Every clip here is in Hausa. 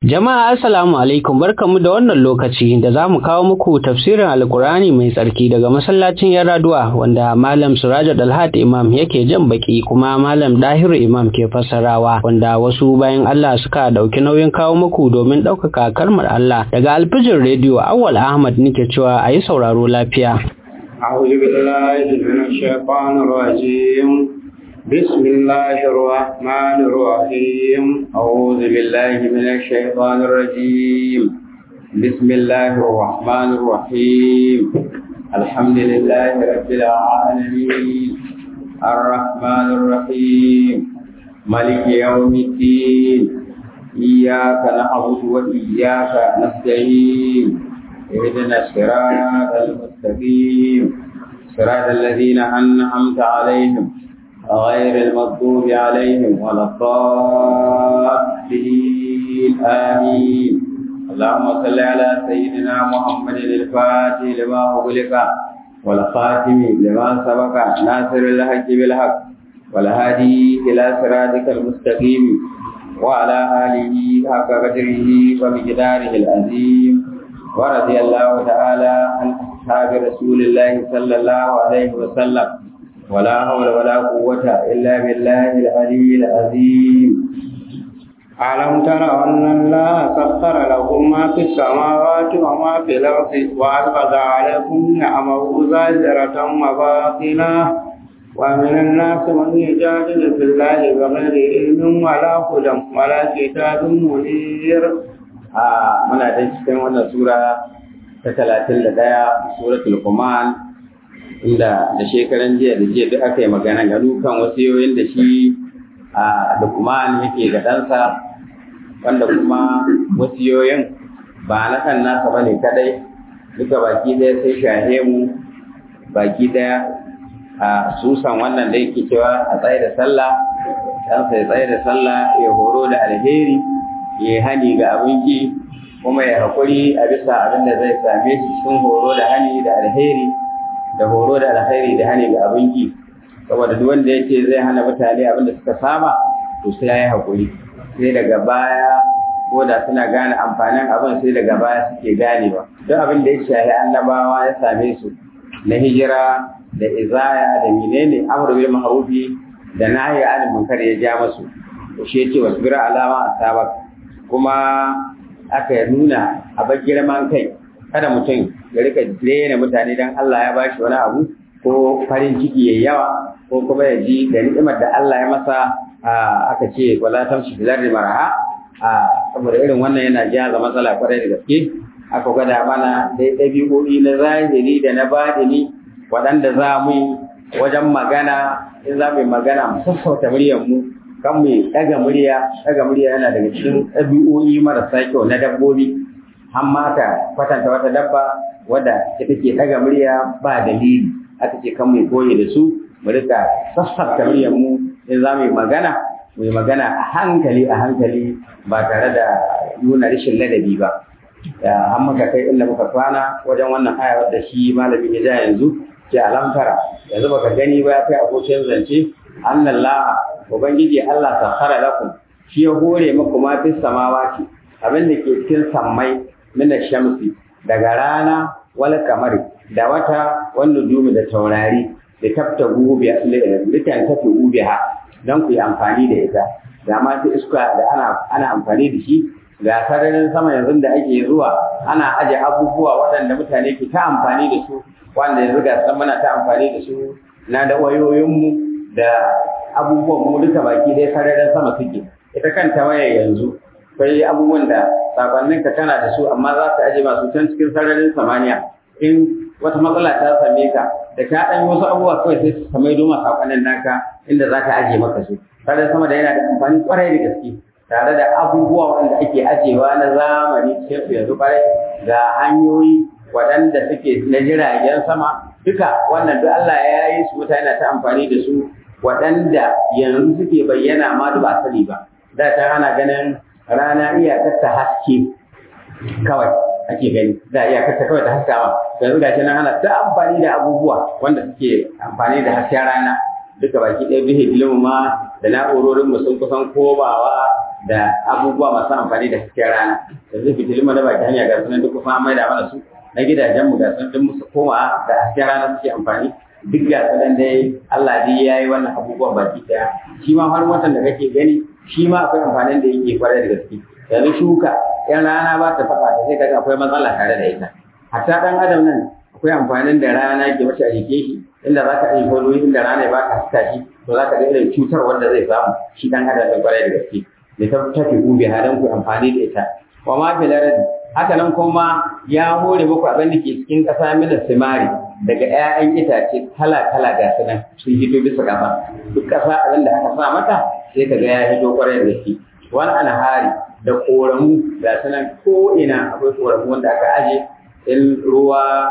Jama'a assalamu alaikum barkamu da wannan lokaci da za mu kawo muku tafsirin alkurani mai tsarki daga masallacin Yaraduwa wanda Malam Suraja Dalhat Imam yake jan baki kuma Malam Dahiru Imam ke fassarawa wanda wasu bayan Allah suka dauki nauyin kawo muku domin ɗaukaka kalmar Allah daga alfijin rediyo Awwal Ahmad nake cewa a yi sauraro lafiya. أعوذ بالله من الشيطان الرجيم بسم الله الرحمن الرحيم أعوذ بالله من الشيطان الرجيم بسم الله الرحمن الرحيم الحمد لله رب العالمين الرحمن الرحيم ملك يوم الدين إياك نعبد وإياك نستعين اهدنا الصراط المستقيم صراط الذين أنعمت عليهم غير المغضوب عليهم ولا الضالين آمين اللهم صل على سيدنا محمد الفاتح لما أغلق والخاتم لما سبق ناصر الحق بالحق والهادي إلى صراطك المستقيم وعلى آله حق قدره ومقداره العظيم ورضي الله تعالى عن أصحاب رسول الله صلى الله عليه وسلم ولا حول ولا قوة إلا بالله العلي العظيم ألم ترى أن الله سخر لكم ما في السماوات وما في الأرض وأسبغ عليكم نعمه ظاهرة وباطنة ومن الناس من يجادل في الله بغير علم ولا هدى ولا كتاب منير آه من أدرك wannan sura ta talatin da ɗaya suratul Quman inda da shekaran jiya da jiya duk aka yi magana ga dukan wasiyoyin da shi a Lukman yake ga ɗansa wanda kuma wasiyoyin ba na kan nasa ba ne kadai duka baki ɗaya sai shahe mu baki ɗaya a susan wannan da yake cewa a tsaye da sallah ɗansa ya tsaye da sallah ya horo da alheri ya hani ga abin ki kuma ya haƙuri a bisa abin da zai same shi cikin horo da hani da alheri da horo da alkhairi da hani ga abin ki saboda duk wanda yake zai hana mutane abin da suka saba to sai yayi hakuri sai daga baya ko da suna gane amfanin abin sai daga baya suke ganewa duk abin da ya shahi annabawa ya same su na hijira da izaya da menene amru bil ma'rufi da nahyi anil munkar ya ja musu to shi yake wasbira alama asabak kuma aka nuna a bar girman kai kada mutum ya rika rena mutane dan Allah ya bashi wani abu ko farin ciki yayi yawa ko kuma ya ji da ni'imar da Allah ya masa aka ce wala tamshi fil ardi maraha saboda irin wannan yana jaza matsala kwarai da gaske aka gwada mana dai ɗabi'o'i na zahiri da na baɗini waɗanda za mu yi wajen magana in za mu yi magana mu sassauta muryar mu kan mu ɗaga murya ɗaga murya yana daga cikin ɗabi'o'i marasa kyau na dabbobi amma ka kwatanta wata dabba wadda ita take daga murya ba dalili aka ce kan mai koyi da su mu rika sassafta muryar mu in za mu yi magana mu yi magana a hankali a hankali ba tare da nuna rashin ladabi ba an muka kai inda muka kwana wajen wannan aya wadda shi malamin ya ja yanzu ke alamtara yanzu baka gani ba ya kai abokin zance annallah ubangiji Allah sakhara lakum shi ya hore muku ma fis samawati abin da ke cikin sammai mina shamsi daga rana wal kamari da wata wanda dumi da taurari da tafta gubiya litan tafi gubiha don ku yi amfani da ita da ma ta iska da ana ana amfani da shi ga sararin sama yanzu da ake zuwa ana aje abubuwa waɗanda mutane ke ta amfani da su wanda yanzu ga san muna ta amfani da su na da wayoyinmu da abubuwan mu duka baki dai sararin sama suke ita kanta waya yanzu akwai abubuwan da sakonnin ka kana da su amma za su aje masu can cikin sararin samaniya in wata matsala ta same ka da ka ɗan wasu abubuwa kawai sai su samai doma sakonnin naka inda za ka aje maka su sararin sama da yana da amfani kwarai da gaske tare da abubuwa wanda ake ajewa na zamani cikin su yanzu kwarai ga hanyoyi waɗanda suke na jiragen sama duka wannan duk Allah ya yi su mutane ta amfani da su waɗanda yanzu suke bayyana ma duk ba sani ba da ta ana ganin rana iyakar ta haske kawai ake gani da iyakar ta kawai ta haskawa yanzu ga shi nan ana ta amfani da abubuwa wanda suke amfani da hasken rana duka baki ɗaya bihe ilimin ma da na'urorin mu sun kusan komawa da abubuwa masu amfani da hasken rana yanzu fitilin mu na baki hanya ga sunan duk kuma an maida mana su na gidajen mu ga sunan duk musu koma da hasken rana suke amfani duk ga sunan dai Allah dai ya yi wannan abubuwan baki daya shi ma har watan da kake gani shi ma akwai amfanin da yake kwarai da gaske yanzu shuka yan rana ba ta faɗa ta sai kaga akwai matsala tare da ita hatta dan adam nan akwai amfanin da rana ke mace a jike shi inda za ka yi wani inda rana ba ka haska shi to za ka ga irin cutar wanda zai samu shi dan adam ɗin kwarai da gaske da ta tafi ube hadan ku amfani da ita wa ma fil ardi haka nan kuma ya hore muku abin da ke cikin ƙasa mina simari daga 'ya'yan itace kala kala ga su nan sun hito bisa ƙasa duk ƙasa abin da aka sa mata sai ka ga ya hito kwarai da gaske wani alhari da koramu ga su nan ko ina akwai koramu wanda aka aje in ruwa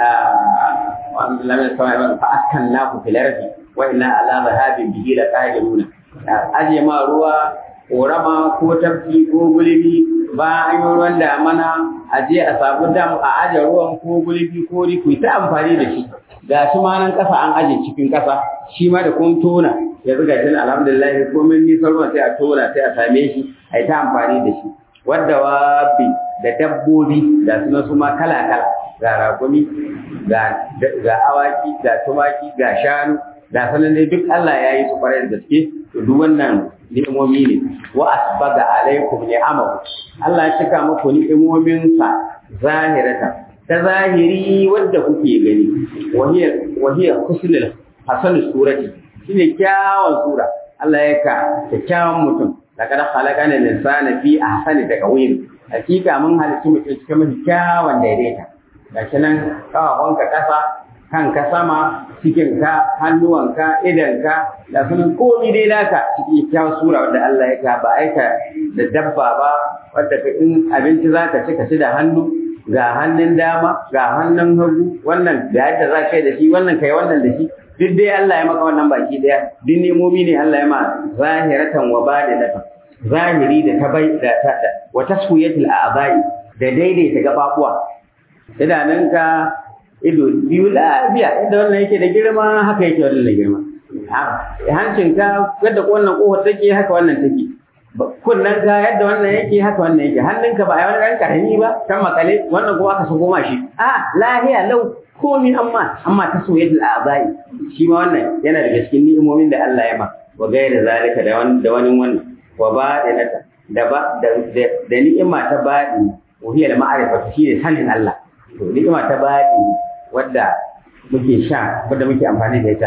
wanda lamin sama yawan fa askan naku fil ardi wa inna ala zahabin bihi la qadiruna aje ma ruwa korama ko tafki ko gulbi ba an yi ruwan damana a je a samu dam a aje ruwan ko gulbi ko riku ta amfani da shi ga shi ma nan kasa an aje cikin kasa shi ma da kun tona yanzu ga shi alhamdulillah ko min nisan ruwan sai a tona sai a same shi a yi ta amfani da shi wadda wabi da dabbobi da suna su ma kala kala ga rakumi ga awaki ga tumaki ga shanu da sanan dai duk Allah ya yi su kwarai da gaske to duk wannan ni'imomi ne wa asbaga alaikum ni'amahu Allah ya cika muku ni'imomin sa zahirata ta zahiri wanda kuke gani wahiya wahiya husnul hasan surati shine kyawun sura Allah ya ka kyakkyawan mutum laqad khalaqana al-insana fi ahsani taqwim hakika mun halicci mutum cikin mafi kyawun daidaita gashi nan kawawanka kasa kanka sama cikinka hannuwanka idanka da sunan komi dai naka cikin kyawun sura wanda Allah ya ka ba aika da dabba ba wanda ka in abinci za ka ci ka ci da hannu ga hannun dama ga hannun hagu wannan ga yadda za ka yi da shi wannan kai wannan da shi duk dai Allah ya maka wannan baki daya duk nemomi ne Allah ya ma zahiratan wa badinatan zahiri da ta bai da ta wa taswiyatul a'dha'i da daidaita gababuwa idanunka ido biyu lafiya yadda wannan yake da girma haka yake wannan da girma hancinka yadda wannan kofar take haka wannan take kunnen ka yadda wannan yake haka wannan yake hannunka ba a wani ɗan karami ba kan makale wannan kuma aka sako shi a lahiya lau komi amma amma ta soyayya al'azai shi ma wannan yana daga cikin ni'imomin da Allah ya ma wa gaira zalika da wani da wani wannan wa ba'inata da ba da da ni'ima ta baɗi wa hiya da ma'arifa shi ne sanin Allah to ni'ima ta baɗi wadda muke sha wadda muke amfani da ita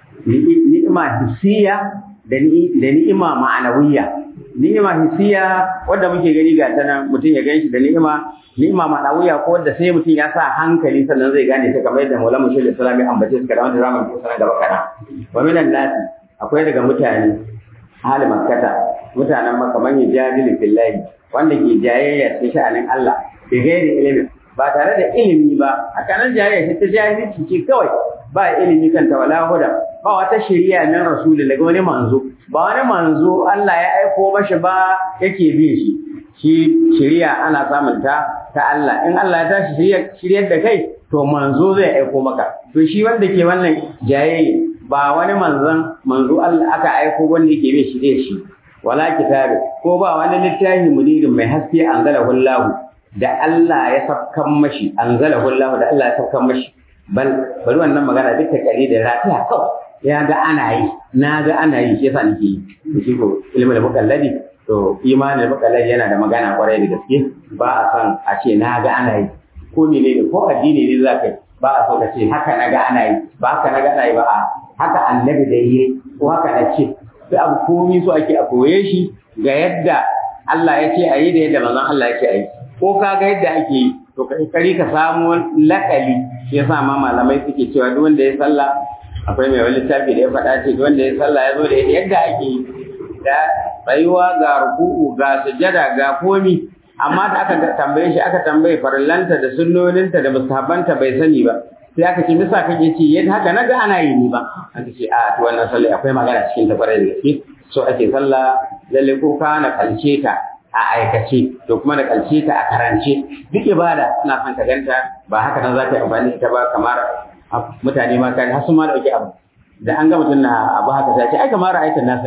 ni'ima hissiya da ni'ima ma'anawiyya ni'ima hissiya wadda muke gani ga ta nan mutum ya ganshi da ni'ima ni'ima ma'anawiyya ko wadda sai mutum ya sa hankali sannan zai gane ta kamar yadda Maulana Mushir Islam ya ambace su kada wanda zamu ko sanan gaba kana wa minan nasi akwai daga mutane hali makkata mutanen makka man yajadilu billahi wanda ke jayayya cikin sha'anin Allah bi gairi ilimi ba tare da ilimi ba haka nan jayayya ta jahilci ce kawai ba ilimi kanta wala huda ba wata shari'a nan rasuli daga wani manzo ba wani manzo Allah ya aiko mashi ba yake bin shi shi shari'a ana samun ta ta Allah in Allah ya tashi shiryar da kai to manzo zai aiko maka to shi wanda ke wannan jayayya ba wani manzon manzo Allah aka aiko wanda yake bin shi da shi wala kitabi ko ba wani littafi munirin mai haske anzalahu Allah da Allah ya safkan mashi anzalahu Allah da Allah ya safkan mashi bal bari wannan magana duka kare da rafiya kawai ya ga ana yi na ga ana yi shi yasa nake yi shi ko ilmin mukalladi to imanin mukalladi yana da magana kwarai da gaske ba a san a ce na ga ana yi ko menene ko addini ne za ka yi ba a so ka ce haka na ga ana yi ba haka na ga ana yi ba a haka annabi da yi ko haka na ce sai abu komi so ake a koye shi ga yadda Allah ya ce a yi da yadda manzon Allah ya ce a yi ko ka ga yadda ake yi to kari ka samu lakali shi yasa ma malamai suke cewa duk wanda ya sallah akwai mai wani littafi da ya faɗa ce duk wanda ya sallah ya zo da yadda ake yi da tsayuwa ga ruku'u ga sujada ga komi amma da aka tambaye shi aka tambaye farillanta da sunnoninta da mustahabbanta bai sani ba sai aka ce misa kake ce yadda haka naga ana yi ni ba aka ce a to wannan sallah akwai magana cikin ta kwarai da gaske so ake sallah lalle ko ka na kalce ta a aikace to kuma da kalce ta a karance duk ibada ina son ka ganta ba haka nan za ka yi amfani da ita ba kamar mutane ma kan har sun ma dauki abu da an ga mutum na abu haka sai ce ai kamar aikin nasa ne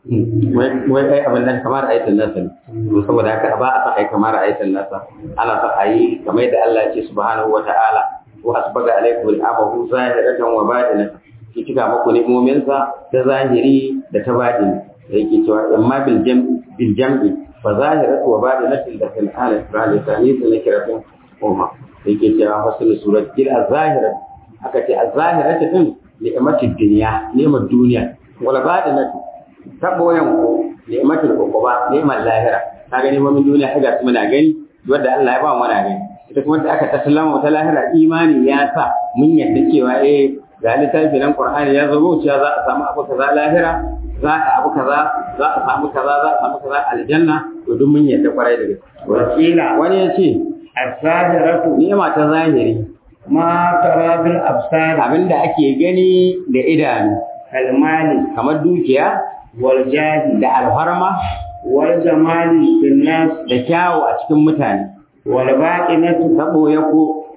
wai ai abin nan kamar ayatul nasa ne to saboda haka ba a san ai kamar ayatul nasa ana son ayi kamar yadda Allah ya ce subhanahu wa ta'ala wa asbaga alaikum al'amahu zahiratan wa batinatan ki cika muku ni'imominsa ta zahiri da ta batini da yake cewa amma bil jam bil jam'i fa zahiratu wa batinatu da fil ala isra'ila tani sun kiratun umma yake cewa fasul surat kil az-zahiratu aka ce az-zahiratu din ni'matid dunya ni'mat duniya wala batinatu ta boyan ko ni'matul uquba ni'mat lahira ka gani mun duniya kaga su muna gani wanda Allah ya ba mu muna gani ita kuma da aka tasallama ta lahira imani ya sa mun yadda cewa eh ga littafi nan Qur'ani ya zo cewa za a samu abu kaza lahira za a abu kaza za a samu kaza za a samu kaza aljanna to duk mun yadda kwarai da gaske wakila wani ya ce as-zahiratu ni'ima ta zahiri ma tara bil absar abinda ake gani da idanu kalmali kamar dukiya wal jahi da alfarma wal jamali bin nas da kyawu a cikin mutane wal baqinatu ta ɓoye ko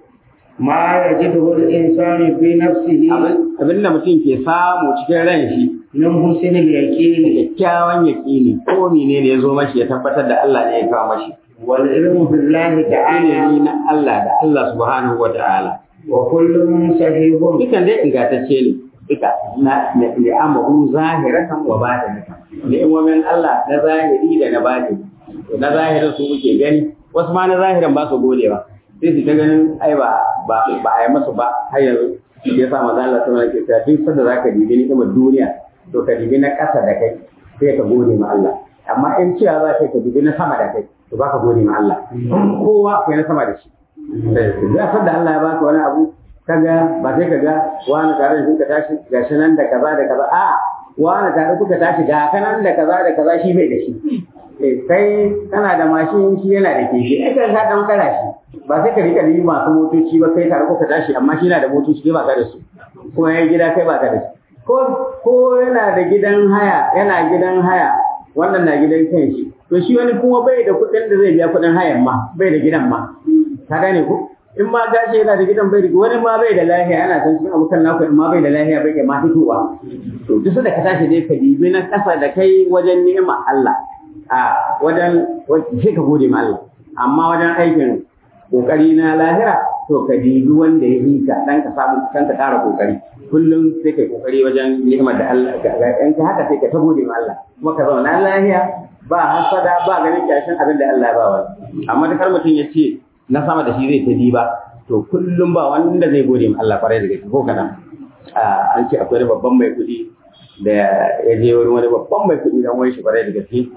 ma yajidu al insanu fi nafsihi abin da mutum ke samu cikin ran shi min husnil da yaqini kyakkyawan yaƙini ko ne ne ya zo mashi ya tabbatar da Allah ne ya kawo mashi wal ilmu billahi ta'ala ilimi na Allah da Allah subhanahu wa ta'ala wa kullun sahihun dukan dai ingantacce ne duka na ni'amahu zahiratan wa batinatan ni'imomin Allah na zahiri da na batini na zahirin su muke gani wasu ma na zahirin ba su gode ba sai su ta ganin ai ba ba ba a yi masu ba har yanzu shi ya sa maza Allah sama ke cewa duk sanda zaka dibi ni'imar duniya to ka dibi na ƙasa da kai sai ka gode ma Allah amma in cewa za ka ka dibi na sama da kai to baka gode ma Allah kowa akwai na sama da shi da sanda Allah ya baka wani abu kaga ba sai kaga wani tare da kuka tashi gashi nan da kaza da kaza a wani tare kuka tashi ga kanan da kaza da kaza shi bai da shi eh kai kana da mashin shi yana da keke ai kan ka dan kara shi ba sai ka rika yi masu motoci ba kai tare kuka tashi amma shi yana da motoci kai ba ka da su kuma yayin gida kai ba ka da shi ko ko yana da gidan haya yana gidan haya wannan na gidan kan shi to shi wani kuma bai da kuɗin da zai biya kuɗin hayan ma bai da gidan ma ka gane ko in ma gashi yana da gidan bai da wani ma bai da lahiya yana san cikin abokan naku in ma bai da lahiya bai ma fitowa to duk da ka tashi dai ka dibi na kasa da kai wajen ni'ima Allah a wajen sai ka gode ma Allah amma wajen aikin kokari na lahira to ka dibi wanda ya hika dan ka samu kan ka ƙara kokari kullum sai kai kokari wajen ni'imar da Allah in ka haka sai ka ta gode ma Allah kuma ka zauna lahiya ba hasada ba ganin kyashin abin da Allah ya ba wani amma da kar mutum ya ce na sama da shi zai ta diba to kullum ba wanda zai gode ma Allah kwarai da gaske ko kana an ce akwai wani babban mai kuɗi da ya je wurin wani babban mai kuɗi dan wani shi kwarai da gaske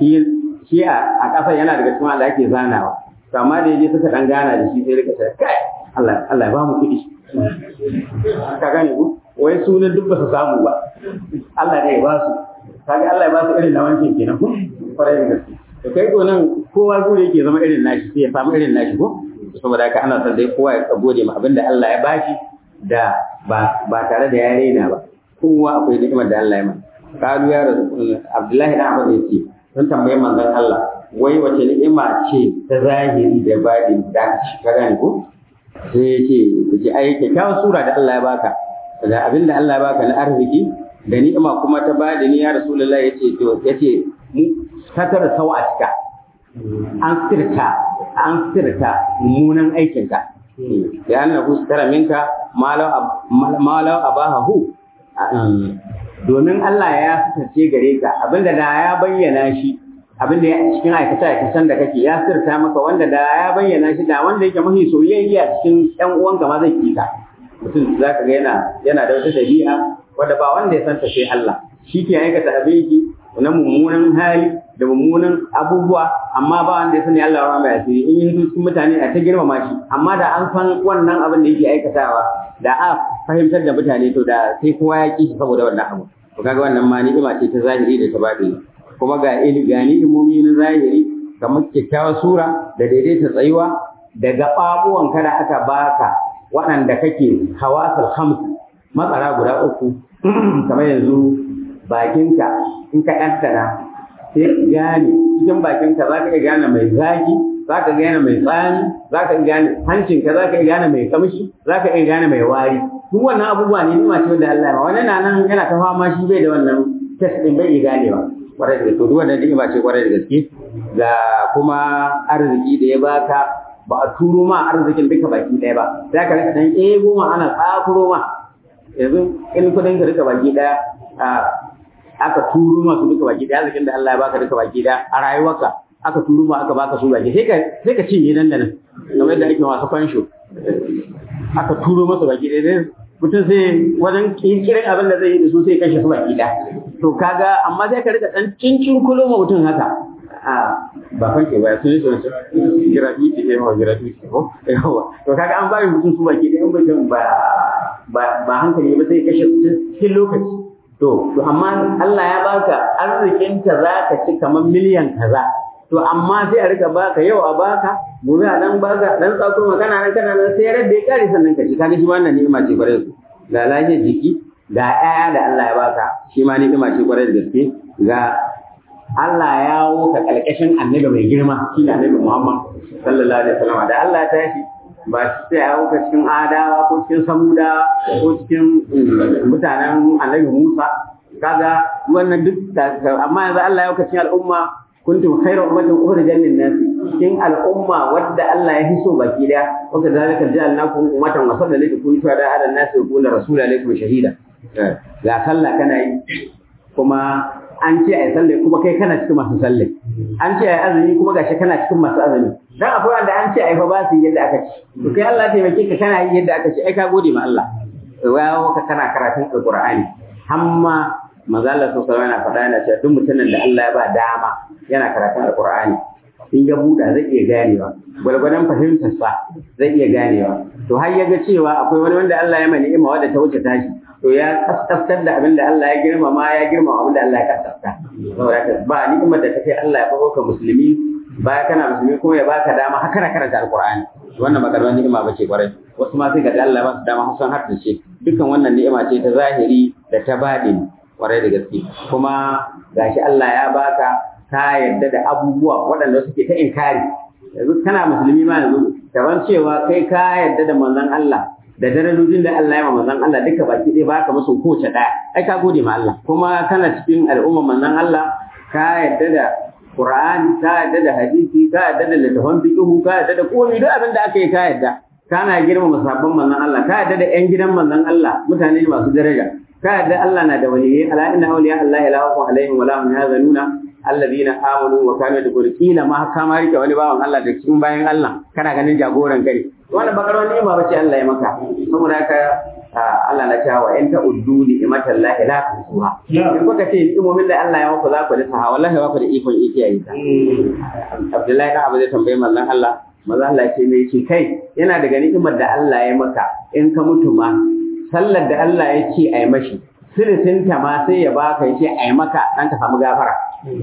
shi a ƙasar yana daga cikin Allah ake zanawa to amma da yaje suka dan gana da shi sai rika sai kai Allah Allah ya ba mu kuɗi ka gane ku wai sunan duk ba su samu ba Allah ne ya ba su kaga Allah ya ba su irin na wancan kenan ko kwarai da gaske to kai ko nan kowa gure yake zama irin nashi sai ya samu irin nashi ko saboda haka ana son dai kowa ya gode ma abinda Allah ya bashi da ba ba tare da ya raina ba kowa akwai ni'imar da Allah ya mai kalu ya rasu Abdullahi dan Abbas yace sun tambaye manzon Allah wai wace ni'ima ce ta zahiri da baɗi da ka gane ko sai ya ce ku ji ai kyakkyawar sura da Allah ya baka da abin da Allah ya baka na arziki da ni'ima kuma ta baɗi ni ya rasulullahi yace to yace mu satar sawatika an sirta an sirta mummunan aikinka da annahu sitara minka malau abahu domin Allah ya fitarce gare ka abinda da ya bayyana shi abinda ya cikin aikata aikatan da kake ya sirta maka wanda da ya bayyana shi da wanda yake mafi soyayya cikin ƴan uwanka ma zai kika mutum zaka ga yana yana da wata dabi'a wanda ba wanda ya santa sai Allah shi ke aikata abinki na mummunan hali da mummunan abubuwa amma ba wanda ya sani Allah ya mai asiri in yi cikin mutane a ta girmama shi amma da an san wannan abin da yake aikatawa da a fahimtar da mutane to da sai kowa ya ki shi saboda wannan abu to kaga wannan ma ni'ima ce ta zahiri da ta baɗi kuma ga ili ga ni'imomi na zahiri kamar kyakkyawar sura da daidaita tsayuwa da gaɓaɓuwan kada aka baka waɗanda kake hawasul khams matsara guda uku kamar yanzu bakinka in ka ɗanɗana sai ka gane cikin bakinka za ka iya gane mai zaki za ka gane mai tsani za ka iya gane hancinka za ka iya gane mai kamshi za ka iya gane mai wari duk wannan abubuwa ne nima ce wanda Allah ya ma wani na nan yana ta fama shi bai da wannan test din bai iya ganewa kwarai da gaske duk wannan ni'ima ce kwarai da gaske ga kuma arziki da ya baka ba a turo ma arzikin duka baki ɗaya ba za ka rika dan ego ma ana tsakuro ma yanzu in kudin ka duka baki ɗaya aka turo ma su duka baki ɗaya arzikin da Allah ya baka duka baki ɗaya a rayuwarka aka turo ma aka baka su baki sai ka sai ka cinye nan da nan kamar yadda ake masu fansho aka turo masa baki ɗaya mutum sai wajen kirkirin abin da zai yi da su sai kashe su baki ɗaya to kaga amma sai ka rika ɗan cincin kulo ma mutum haka a ba fanke ba sun yi sun sun gratuity ne ma gratuity ko yawa to kaga an bari mutum su baki ɗaya mutum ba ba ba hankali ba sai kashe su cikin lokaci to to amma Allah ya baka arzikin ka zaka ci kamar miliyan kaza to amma sai a rika baka yau a baka gobe a dan baka dan tsako kana nan kana nan sai radda ya kare sannan ka ci kaga shi wannan ni'ima ce kwarai su ga lafiyar jiki ga ƴaƴa da Allah ya baka shi ma ni'ima ce kwarai da gaske ga Allah ya woka kalkashin annabi mai girma shi ne annabi Muhammad sallallahu alaihi wasallam da Allah ya tashi ba shi sai ya woka cikin adawa ko cikin samuda ko cikin mutanen annabi Musa kaga wannan duk amma yanzu Allah ya woka cikin al'umma kuntum khayra ummatin ukhrijat lin-nas cikin al'umma wadda Allah ya hiso baki daya wa kadhalika ja'alnakum ummatan wasatan litakunu shuhada 'ala an-nas wa yakuna rasulun 'alaykum shahida ga sallah kana yi kuma an ce ai sallah kuma kai kana cikin masu sallah an ce ai azumi kuma gashi kana cikin masu azumi dan akwai wanda an ce ai fa ba su yadda aka ci to kai Allah ya taimake ka kana yi yadda aka ci ai ka gode ma Allah wa ka kana karatun alqur'ani hamma manzo Allah sallallahu alaihi wasallam faɗa yana cewa duk mutumin da Allah ya ba dama yana karatun alqur'ani in ya buɗa zai iya ganewa gwalgwadon fahimtar sa zai iya ganewa to har ya ga cewa akwai wani wanda Allah ya mai ni'ima wanda ta wuce tashi to ya kaskaftar da abin da Allah ya girmama ya girmama abin da Allah ya kaskafta saboda haka ba ni'imar da ta kai Allah ya bako ka musulmi baya kana musulmi kuma ya baka dama har kana karanta alqur'ani wannan ba karamar ni'ima bace kwarai wasu ma sai ga Allah ba su dama har san har da ce dukkan wannan ni'ima ce ta zahiri da ta badini kwarai da gaske kuma gashi Allah ya baka ka yarda da abubuwa waɗanda suke ta inkari yanzu kana musulmi ma yanzu kaman cewa kai ka yarda da manzon Allah da darajojin da Allah ya ma manzon Allah duka baki ɗaya baka musu kowace ɗaya ai ka gode ma Allah kuma kana cikin al'umma manzon Allah ka yarda da Qur'ani ka yarda da hadisi ka yarda da littafan fiqh ka yarda da komai duk abin da aka yi ka yarda kana girmama sabon manzon Allah ka yarda da ƴan gidan manzon Allah mutane masu daraja ka yarda Allah na da waliyai ala inna awliya Allah la khawfun alaihim wa la hum yahzanuna alladhina amanu wa kanu yadkhulun kila ma kama rike wani bawan Allah da cikin bayan Allah kana ganin jagoran kare wannan bakar wani ni'ima bace Allah ya maka saboda haka Allah na cewa in ta uddu ni'matan lahi la tusuha in kuka ce ni'imomin da Allah ya maka za ku lissa wallahi ba ku da ikon ikiyaye ta Abdullahi da Abu zai tambaye mallan Allah maza Allah ce mai ce kai yana daga ni'imar da Allah ya maka in ka mutu ma sallar da Allah ya ce a yi mashi silisinta ma sai ya baka ya ce a yi maka dan ka samu gafara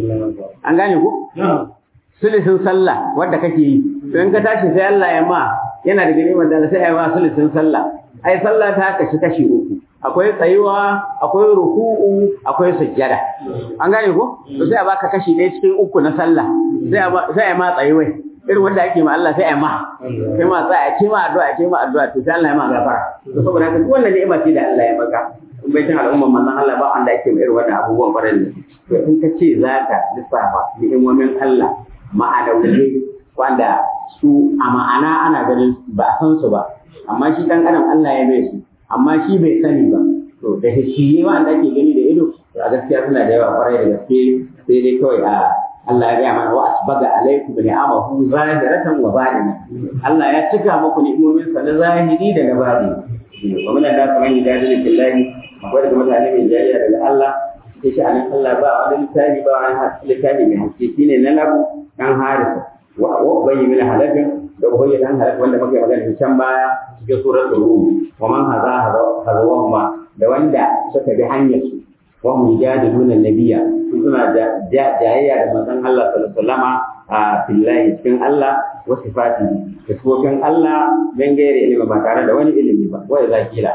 an gane ku silisin sallah wadda kake yi to in ka tashi sai Allah ya ma yana da ni'imar da sai ya ma silisin sallah ai sallah ta kashi kashi uku akwai tsayuwa akwai ruku'u akwai sujjada an gane ku to sai a baka kashi ɗaya cikin uku na sallah sai a sai a ma tsayuwai irin wanda ake ma Allah sai a ma sai ma sai a ce ma addu'a ce ma addu'a to sai Allah ya ma gafara to saboda haka duk wannan ni'ima ce da Allah ya maka in bai cin al'umman manzon Allah ba wanda ake ma irin wannan abubuwan farin da to in ka ce zaka lissafa ni'imomin Allah ma'anawiyai wanda su a ma'ana ana ganin ba a san su ba amma shi dan adam Allah ya bai su amma shi bai sani ba to da shi wanda ake gani da ido to a gaskiya suna da yawa kwarai da gaske sai dai kawai a Allah ya gaya mana wa asbaga alaikum bi ni'amahu zahiratan wa batina Allah ya cika muku ni'imomin sa na zahiri da na batini wa min da kuma yi dalilin billahi akwai daga mutane mai jayya daga Allah sai shi anan Allah ba wani littafi ba wani littafi mai haske shine na labu dan harisa wa ubayyi min halafin da ubayyi dan halafin wanda muke magana can baya cikin suratul rum wa man hadha hadha da wanda suka bi hanyar su wa hum yajaduna nabiyya suna jayayya da manzon Allah sallallahu alaihi wasallama a billahi cikin Allah wa sifatihi da sifofin Allah dan gaire ilimi ba tare da wani ilimi ba wa idza kila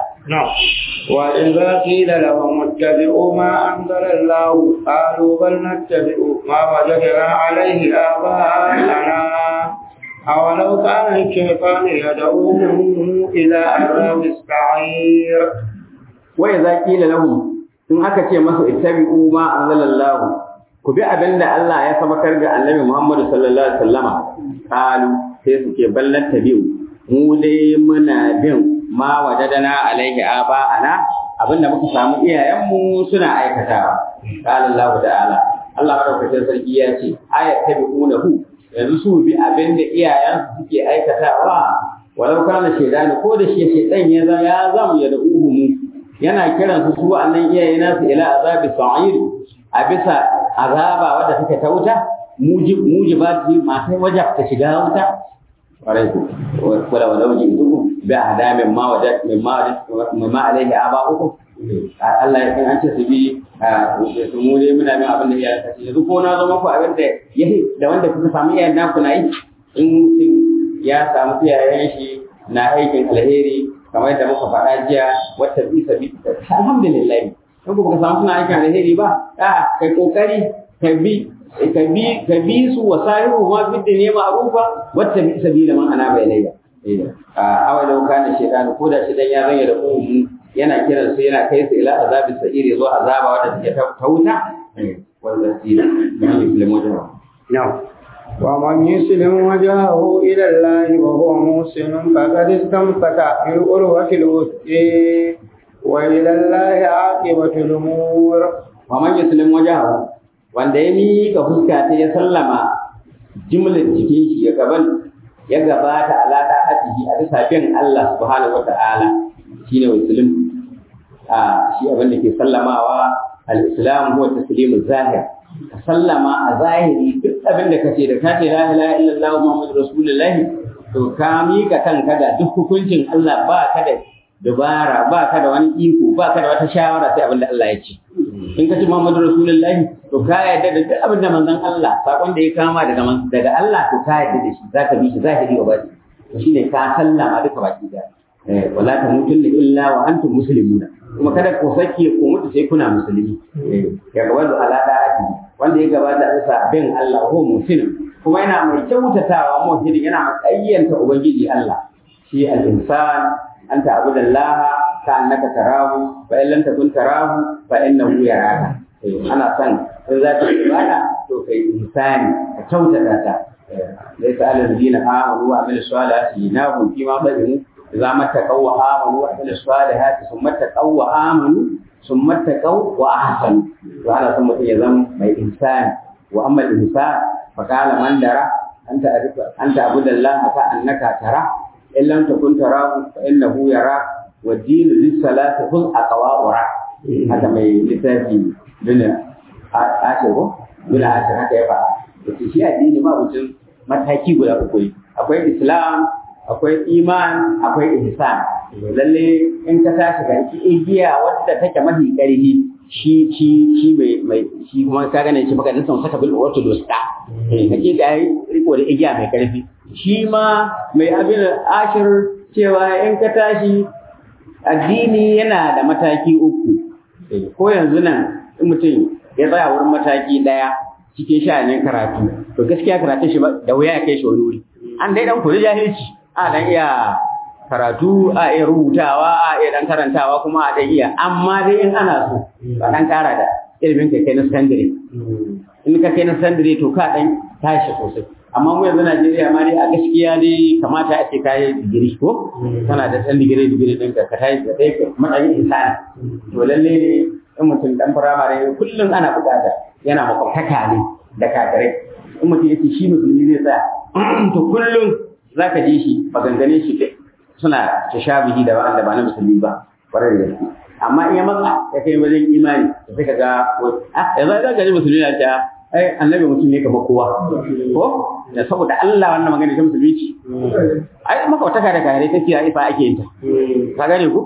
وإذا قيل لهم اتبعوا ما أنزل الله قالوا بل نتبع ما وجدنا عليه آباءنا أولو كان الشيطان يدعوهم إلى عذاب السعير وإذا قيل لهم in aka ce masu ittabi'u ma anzalallahu ku bi abin da Allah ya sabakar ga Annabi Muhammad sallallahu alaihi wasallama qalu sai su ce ballan tabi'u mu dai muna bin ma wajadana alaihi aba'ana abinda muka samu iyayenmu suna aikatawa qala Allah ta'ala Allah madaukakin sarki ya ce ayat tabi'unahu yanzu su bi abin da iyayensu suke aikatawa walau kana shaidani ko da shi shaidan ya zama ya zama ya da uhumu yana kiran su su annan iyaye nasu ila azabi sa'ir a bisa azaba wadda take ta wuta mujib mujibati masu wajab ta shiga wuta kwarai ku wala wala wajin duku bi ahdamin ma wajad min ma wajad min ma alaihi aba'ukum Allah ya san an ce su bi su mu ne muna min abin da ya kace yanzu ko na zo muku abin da yahi da wanda kuka samu iyayen naku na yi in mutum ya samu iyayen shi na aikin alheri kamar yadda muka faɗa jiya wata bi sabi alhamdulillah in ku ka samu suna aikin alheri ba a kai kokari ka bi ka bi ka bi su wa sahihu ma fi dunya ma'rufa wata bi sabila man ana bai layya a awai da kana shaytan ko da shaytan ya zanya da ummu yana kiran su yana kai su ila azabi sa'iri zuwa azaba wadda take ta wuta wanda tsira man yuslimu jama'a نعم ومن يسلم وجهه إلى الله وهو محسن فقد استمسك بالعروة الوثقى وإلى الله عاقبة الأمور ومن يسلم وجهه wanda ya miƙa fuska ta ya sallama jimlar jikin shi ya gaban ya gabata ala ta hatihi a bisa bin Allah subhanahu wata'ala shine muslim a shi abin da ke sallamawa al-islam huwa taslimu zahir ka sallama a zahiri duk abin da kace da kace la ilaha illallah muhammadur rasulullah to ka mika kanka ga duk hukuncin Allah ba ka da dubara ba ka da wani iko ba ka da wata shawara sai abin da Allah ya ce in ka ce muhammadur rasulullah to ka yarda da duk abin da manzon Allah sakon da ya kama daga daga Allah to ka yarda da shi zaka bi shi zahiri wa baki to shine ka sallama duka baki da wala tamutunna illa wa antum muslimuna kuma kada ku sake ku mutu sai kuna musulmi ya gaba da ala da'ati wanda ya gabata bisa bin Allah ko musulmi kuma yana mai kyautatawa mu'mini yana ayyanta ubangiji Allah shi al-insan anta abudallaha ka annaka tarahu fa in lam takun tarahu fa innahu yaraka ana son in za ka ibada to kai insani ka kyautata ta laysa alal ladina amanu wa amilus salihati nahum fima bayyanu إذا ما اتقوا وآمنوا وعملوا الصالحات ثم اتقوا وآمنوا ثم اتقوا وأحسنوا وأنا ثم يزم ما إنسان وأما الإنسان فقال من درى أنت أنت عبد الله كأنك ترى إن لم تكن تراه فإنه يراك والدين للصلاة خذ أقوى ورع هذا ما لتاتي بنا عاشر بنا عاشر هكذا يبقى shi addini ma mutum mataki guda uku ne akwai islam akwai iman akwai ihsan lalle in ka tashi ga igiya wadda take mafi karfi shi shi shi mai mai shi kuma ka gane shi baka san saka bil wato dosta eh kake ga riko da igiya mai karfi shi ma mai abin ashir cewa in ka tashi addini yana da mataki uku ko yanzu nan in mutum ya tsaya wurin mataki daya cikin sha'anin karatu to gaskiya karatun shi da wuya ya kai shi wani wuri an dai dan koyi jahilci a dan iya karatu a iya rubutawa a iya dan karantawa kuma a dan iya amma dai in ana so ba dan kara da ilimin kai kai na secondary in ka kai na secondary to ka dan tashi sosai amma mu yanzu Najeriya ma dai a gaskiya dai kamata a ce ka yi digiri ko kana da dan digiri digiri din ka tashi da dai matsayin insani to lalle ne in mutum dan firamare kullum ana bukata yana makwabtaka ne da kafirai in mutum yake shi musulmi zai tsaya to kullum za ka ji shi maganganun shi suna tashabihi da wa'anda ba na musulmi ba kwarai da gaske amma in ya matsa ya kai wajen imani da sai ka ga ah yanzu za ka ji musulmi na ta ai annabi mutum ne kamar kowa ko da saboda Allah wannan magana ta musulmi ce ai maka wata da kare take a ifa ake yin ta ka gane ku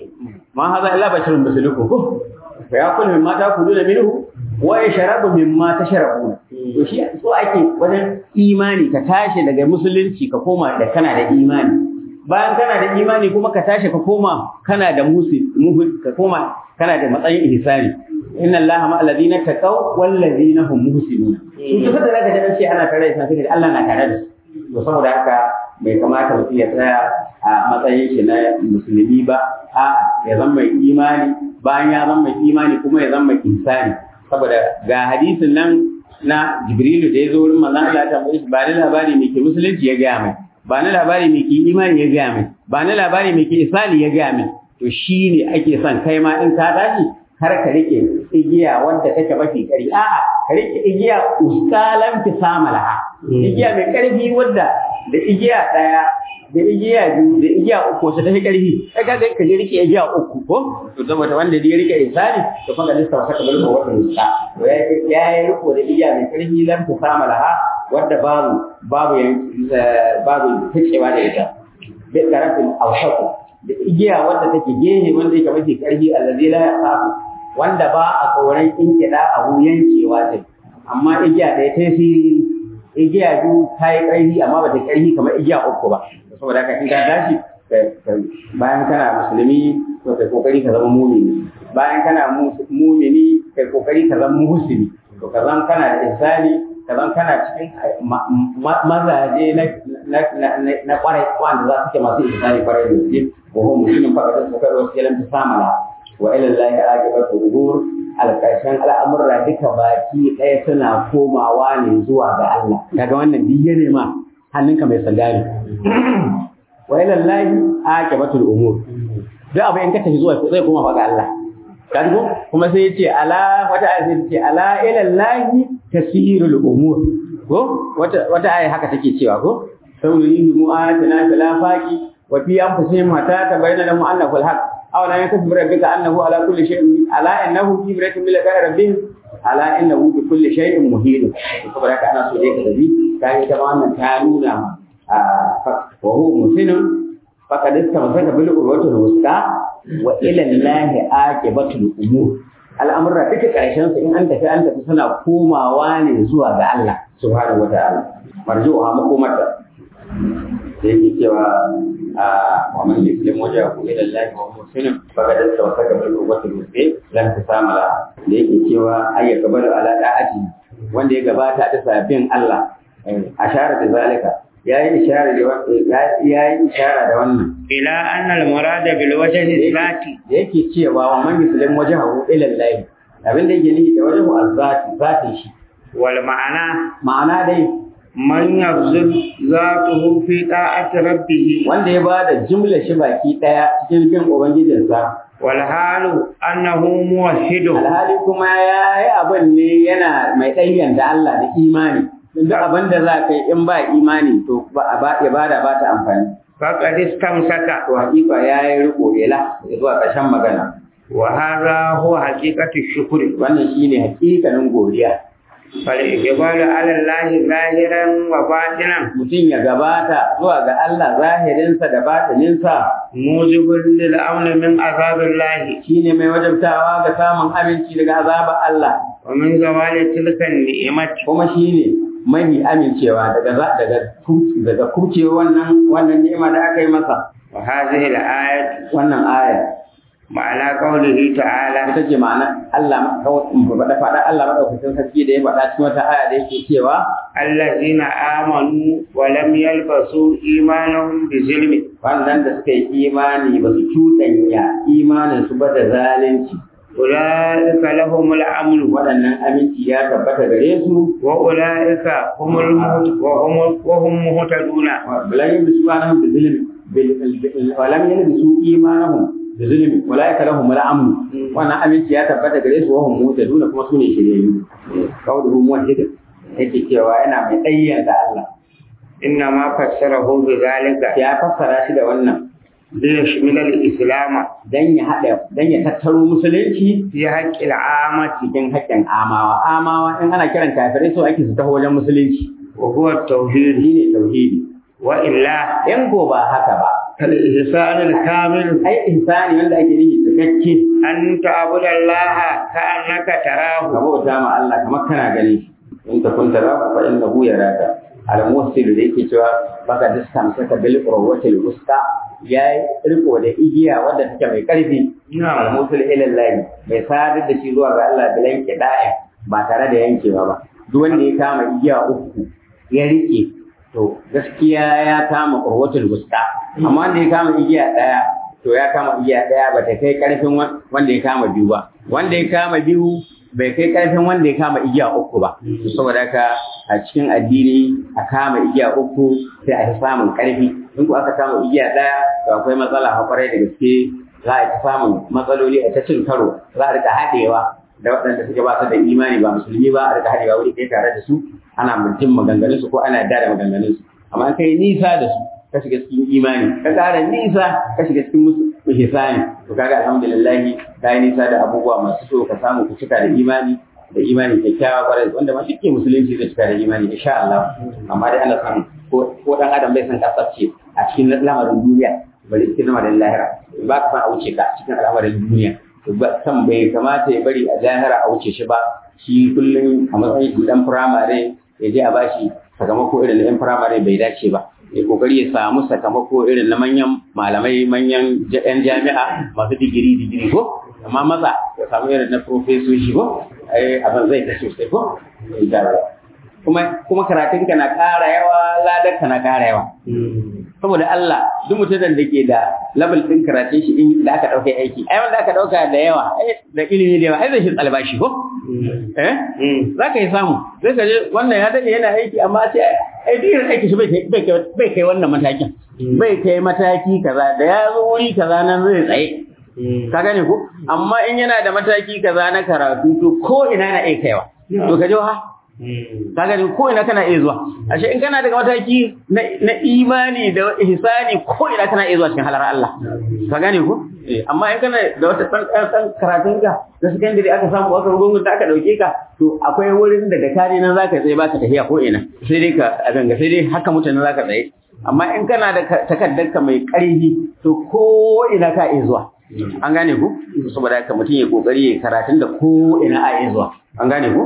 ma haza illa basharun mislukum ko fa yakul mimma takuluna minhu wa yashrabu mimma tashrabuna to shi so ake wajen imani ka tashi daga musulunci ka koma da kana da imani bayan kana da imani kuma ka tashi ka koma kana da musi ka koma kana da matsayin ihsani inna allaha ma alladhina taqaw wal ladina hum muhsinun to kada zaka ji ce ana tare da sai Allah na tare da su to saboda haka bai kamata mutum ya tsaya a matsayin shi na musulmi ba a ya zama mai imani bayan ya zama mai imani kuma ya zama mai insani saboda ga hadisin nan na Jibrilu da ya zo wurin manzon Allah ta tambaye shi ba ni labari me ke musulunci ya gaya mai ba ni labari me ke imani ya gaya mai ba ni labari me ke isali ya gaya mai to shi ne ake son kai ma in ka tashi har ka rike igiya wanda take mafi kari a'a ka rike igiya uskalan fi samalaha igiya mai karfi wadda da igiya daya da igiya biyu da igiya uku wacce ta fi karfi kai ka ka je rike igiya uku ko to saboda wanda ya rike insani to fa ga lissa wata kamar ko wata lissa to ya ya yi riko da igiya mai karfi lam fi samalaha wadda babu babu babu ficewa da ita bi karafin awshaku da igiya wanda take gehe wanda yake mafi karfi allazi la yaqafu wanda ba a tsoron kinkida a yankewa ce amma igiya ɗaya ta siri igiya biyu ta yi ƙarfi amma ba ta ƙarfi kamar igiya uku ba saboda haka in ka tashi bayan kana musulmi to kai kokari ka zama mumini bayan kana mumini kai kokari ka zama muhsini to ka zama kana da insani ka zama kana cikin mazaje na kwarai wanda za su ke masu insani kwarai da gaske wa hum muslimin fa kada su kai wasu yalan ta samala wa ila allahi aqibatu umur alƙarshen al'amurra duka baki ɗaya suna komawa ne zuwa ga Allah kaga wannan duk ne ma hannunka mai sandali wa ila allahi aqibatu umur duk abu in ka tafi zuwa zai koma fa ga Allah kaga kuma sai yace ala wata aya sai yace ala ila allahi tasirul umur ko wata wata aya haka take cewa ko sauri mu atina fil afaqi wa fi anfusihim hatta tabayyana lahum annahu al-haq أو لا يكف بربك أنه على كل شيء ألا إنه في برية من لقاء ربهم ألا إنه بكل شيء مهين saboda haka ana so dai ka dabi kai ta wannan ta nuna wa huwa muslimun faqad istamsaka bil urwati al-wusta wa ila allahi aqibatul umur al'amurra duka karshen su in an tafi an tafi suna komawa ne zuwa ga Allah subhanahu wa ta'ala marjuha makomata sai yake cewa wa man yuslim wajhahu ila Allah wa huwa muslim faqad istawsaka bil quwwati al-muslim lam tasamala da yake cewa ay yaqbalu ala da'ati wanda ya gabata da sabin Allah ashara da zalika yayi ishara da yayi ishara da wannan ila anna al-murad bil wajhi zati da yake cewa wa man yuslim wajhahu ila Allah abin da yake nufi da wajhu az-zati zati shi wal ma'ana ma'ana dai man yabzul zatuhu fi ta'ati rabbih wanda ya bada jumla shi baki daya cikin bin ubangijinsa wal halu annahu muwahhid alhali kuma yayi abin ne yana mai ɗayyan da Allah da imani duk abin da za ka yi in ba imani to ba ibada ba ta amfani faqad istamsaka to hakika yayi riko ila zuwa ƙarshen magana wa hadha huwa haqiqatu shukri wannan shine hakikanin godiya فالإقبال على الله ظاهرا وباطنا mutum ya gabata zuwa ga Allah zahirinsa da batininsa موجب للأمن من عذاب الله shine mai wajabtawa ga samun aminci daga azabar Allah ومن زوال تلك النعمة kuma shine mahi amincewa daga za- daga ku- daga kucewa wannan wannan ni'ima da aka yi masa وهذه الآية wannan aya معنى قوله تعالى ita ce ma'ana Allah faɗa faɗa Allah madaukakin sarki da ya faɗa cikin wata aya da yake cewa الذين آمنوا ولم يلبسوا إيمانهم بظلم wannan da suka yi imani ba su cuɗanya imanin su ba da zalunci أولئك لهم الأمن waɗannan aminci ya tabbata gare su وأولئك هم المهت- وهم وهم مهتدون ولم يلبسوا إيمانهم بظلم بال- ولم يلبسوا إيمانهم بظلم أولئك لهم الأمن وأنا aminci ya tabbata gare su wahum muhtaduna kuma sune shiryayyu qawluhu muwahhid yake cewa yana mai ɗayyanta Allah إنما فسره بذلك ya fassara shi da wannan ليشمل الإسلام dan ya haɗa dan ya tattaro musulunci في حق العامة cikin haƙƙin amawa amawa in ana kiran kafirai so ake su taho wajen musulunci وهو التوحيد shine tauhidi وإلا in ko ba haka ba فالإحسان الكامل ai ihsani wanda ake nufi cikakke أن تعبد الله كأنك ka تراه bauta ma Allah kamar kana gani in ta kunta ra fa innahu yaraka al muhsin da yake cewa baka diskan saka bil qurwatil wusta yayi riko da igiya wadda take mai karfi al muhsin ila Allah mai sadar da shi zuwa ga Allah bilan kida'a ba tare da yankewa ba duk wanda ya kama igiya uku ya rike to gaskiya ya kama qurwatil wusta amma wanda ya kama igiya daya to ya kama igiya daya ba ta kai karfin wanda ya kama biyu ba wanda ya kama biyu bai kai karfin wanda ya kama igiya uku ba saboda haka a cikin addini a kama igiya uku sai a samun karfi in ku aka kama igiya daya to akwai matsala hakwarai da gaske za a ta samun matsaloli a ta cin karo za a rika haɗewa da waɗanda suke ba su da imani ba musulmi ba a rika haɗewa wuri ɗaya tare da su ana mutum maganganun su ko ana yarda da maganganun su amma an kai nisa da su ka shiga cikin imani ka ƙara nisa ka shiga cikin musu ihsani to kaga alhamdulillah ka yi nisa da abubuwa masu so ka samu ku cika da imani da imani kyakkyawa kwarai wanda ma shike musulunci zai cika da imani insha Allah amma dai ana san ko ko dan adam bai san kasance a cikin lamarin duniya bari cikin lamarin lahira ba ka san a wuce ka cikin al'amarin duniya to ba san bai kamata ya bari a lahira a wuce shi ba shi kullum a matsayin shi dan firamare ya je a bashi sakamako irin na yan firamare bai dace ba ya kokari ya samu sakamako irin na manyan malamai manyan yan jami'a masu digiri digiri ko amma maza ya samu irin na profesoshi ko ai abin zai ta sosai ko kuma kuma karatun ka na ƙara yawa ladar ka na ƙara yawa saboda Allah duk mutumin da ke da level din karatun shi in da aka dauke aiki ai wanda aka dauka da yawa da ilimi da yawa ai zai shi albashi ko eh za ka yi samu sai ka je wannan ya dade yana aiki amma sai ai duk aiki shi bai kai bai kai wannan matakin bai kai mataki kaza da ya zo wuri kaza nan zai tsaye ka gane ko amma in yana da mataki kaza na karatu to ko ina na iya kaiwa to ka je ha ka gani ko ina kana iya zuwa ashe in kana daga mataki na imani da ihsani ko ina kana iya zuwa cikin halar Allah ka gane ko amma in kana da wata san san karatun ka na secondary aka samu aka rungun da aka dauke ka to akwai wurin da da kare nan zaka tsaye baka tafiya ko ina sai dai ka a ganga sai dai haka mutane zaka tsaye amma in kana da takaddar ka mai ƙarfi to ko ina ka iya zuwa an gane ku saboda haka mutum ya kokari ya karatun da ko ina a iya zuwa an gane ku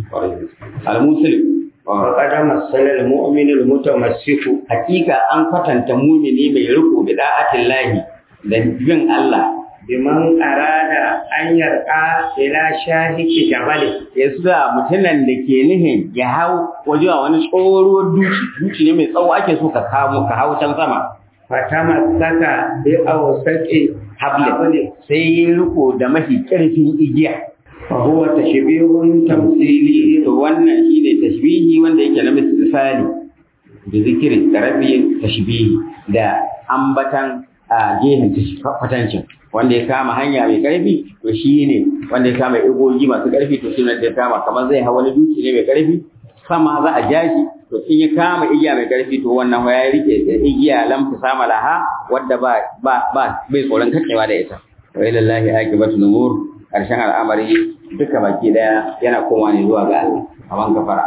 al-muslim وقد مثل المؤمن المتمسك hakika an kwatanta mumini mai riko bi da'atin lahi da bin Allah بمن أراد أن يرقى إلى شاهق جبل ya sa mutumin da ke nihin ya hau waje a wani tsohuwar duci duci ne mai tsawo ake so ka kamo ka hau can sama فتمسك بأوسط حبل sai yi riko da mafi ƙarfin igiya فهو تشبيه تمثيلي to wannan shine tashbihi wanda yake na misali da zikiri da rabi tashbihi da ambatan a gehen kwatancin wanda ya kama hanya mai karfi to shine wanda ya kama igogi masu karfi to shine da ya kama kamar zai hawa wani duki ne mai karfi sama za a ja shi to in ya kama igiya mai karfi to wannan ya rike igiya lamfi sama laha wadda ba ba ba bai tsoron kacewa da ita wa ilallahi akibatu numur karshen al'amari duka baki daya yana koma ne zuwa ga Allah aban kafara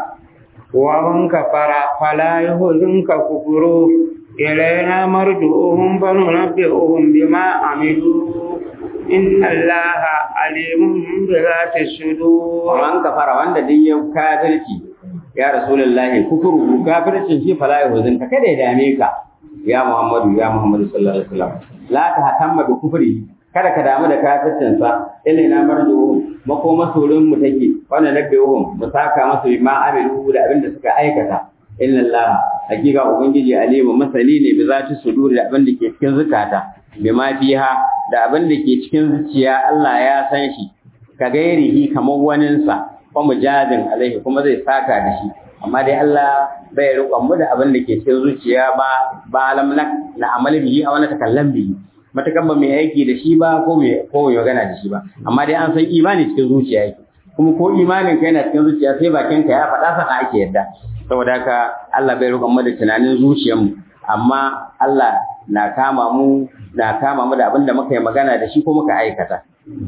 ومن كفر فلا يحزنك كفره إلينا مرجعهم فننبئهم بما عملوا إن الله عليم بذات الصدور aban kafara wanda duk ya kafirci ya rasulullahi kufuru kafircin shi fala yahzun ka kada ya dame ka ya muhammadu ya muhammadu sallallahu alaihi wasallam la ta hatamma bi kufri kada ka damu da kafircin sa ilaina marjuhum makoma sorin mu take wannan nabbihum mu saka masu ma amilu da abin da suka aikata inna Allah hakika ubangiji alimu masani ne bi zati sudur da abin da ke cikin zukata bima fiha da abin da ke cikin zuciya Allah ya san shi ka gairihi kamar waninsa ko mujadin alaihi kuma zai saka da shi amma dai Allah bai roƙon mu da abin da ke cikin zuciya ba ba alam na amali bihi a wani takallam bihi matakan ba mai aiki da shi ba ko mai ko mai magana da shi ba amma dai an san imani cikin zuciya yake kuma ko imanin ka yana cikin zuciya sai bakin ka ya faɗa sana ake yadda saboda haka Allah bai roƙon mu da tunanin zuciyar mu amma Allah na kama mu na kama mu da abin da muka yi magana da shi ko muka aikata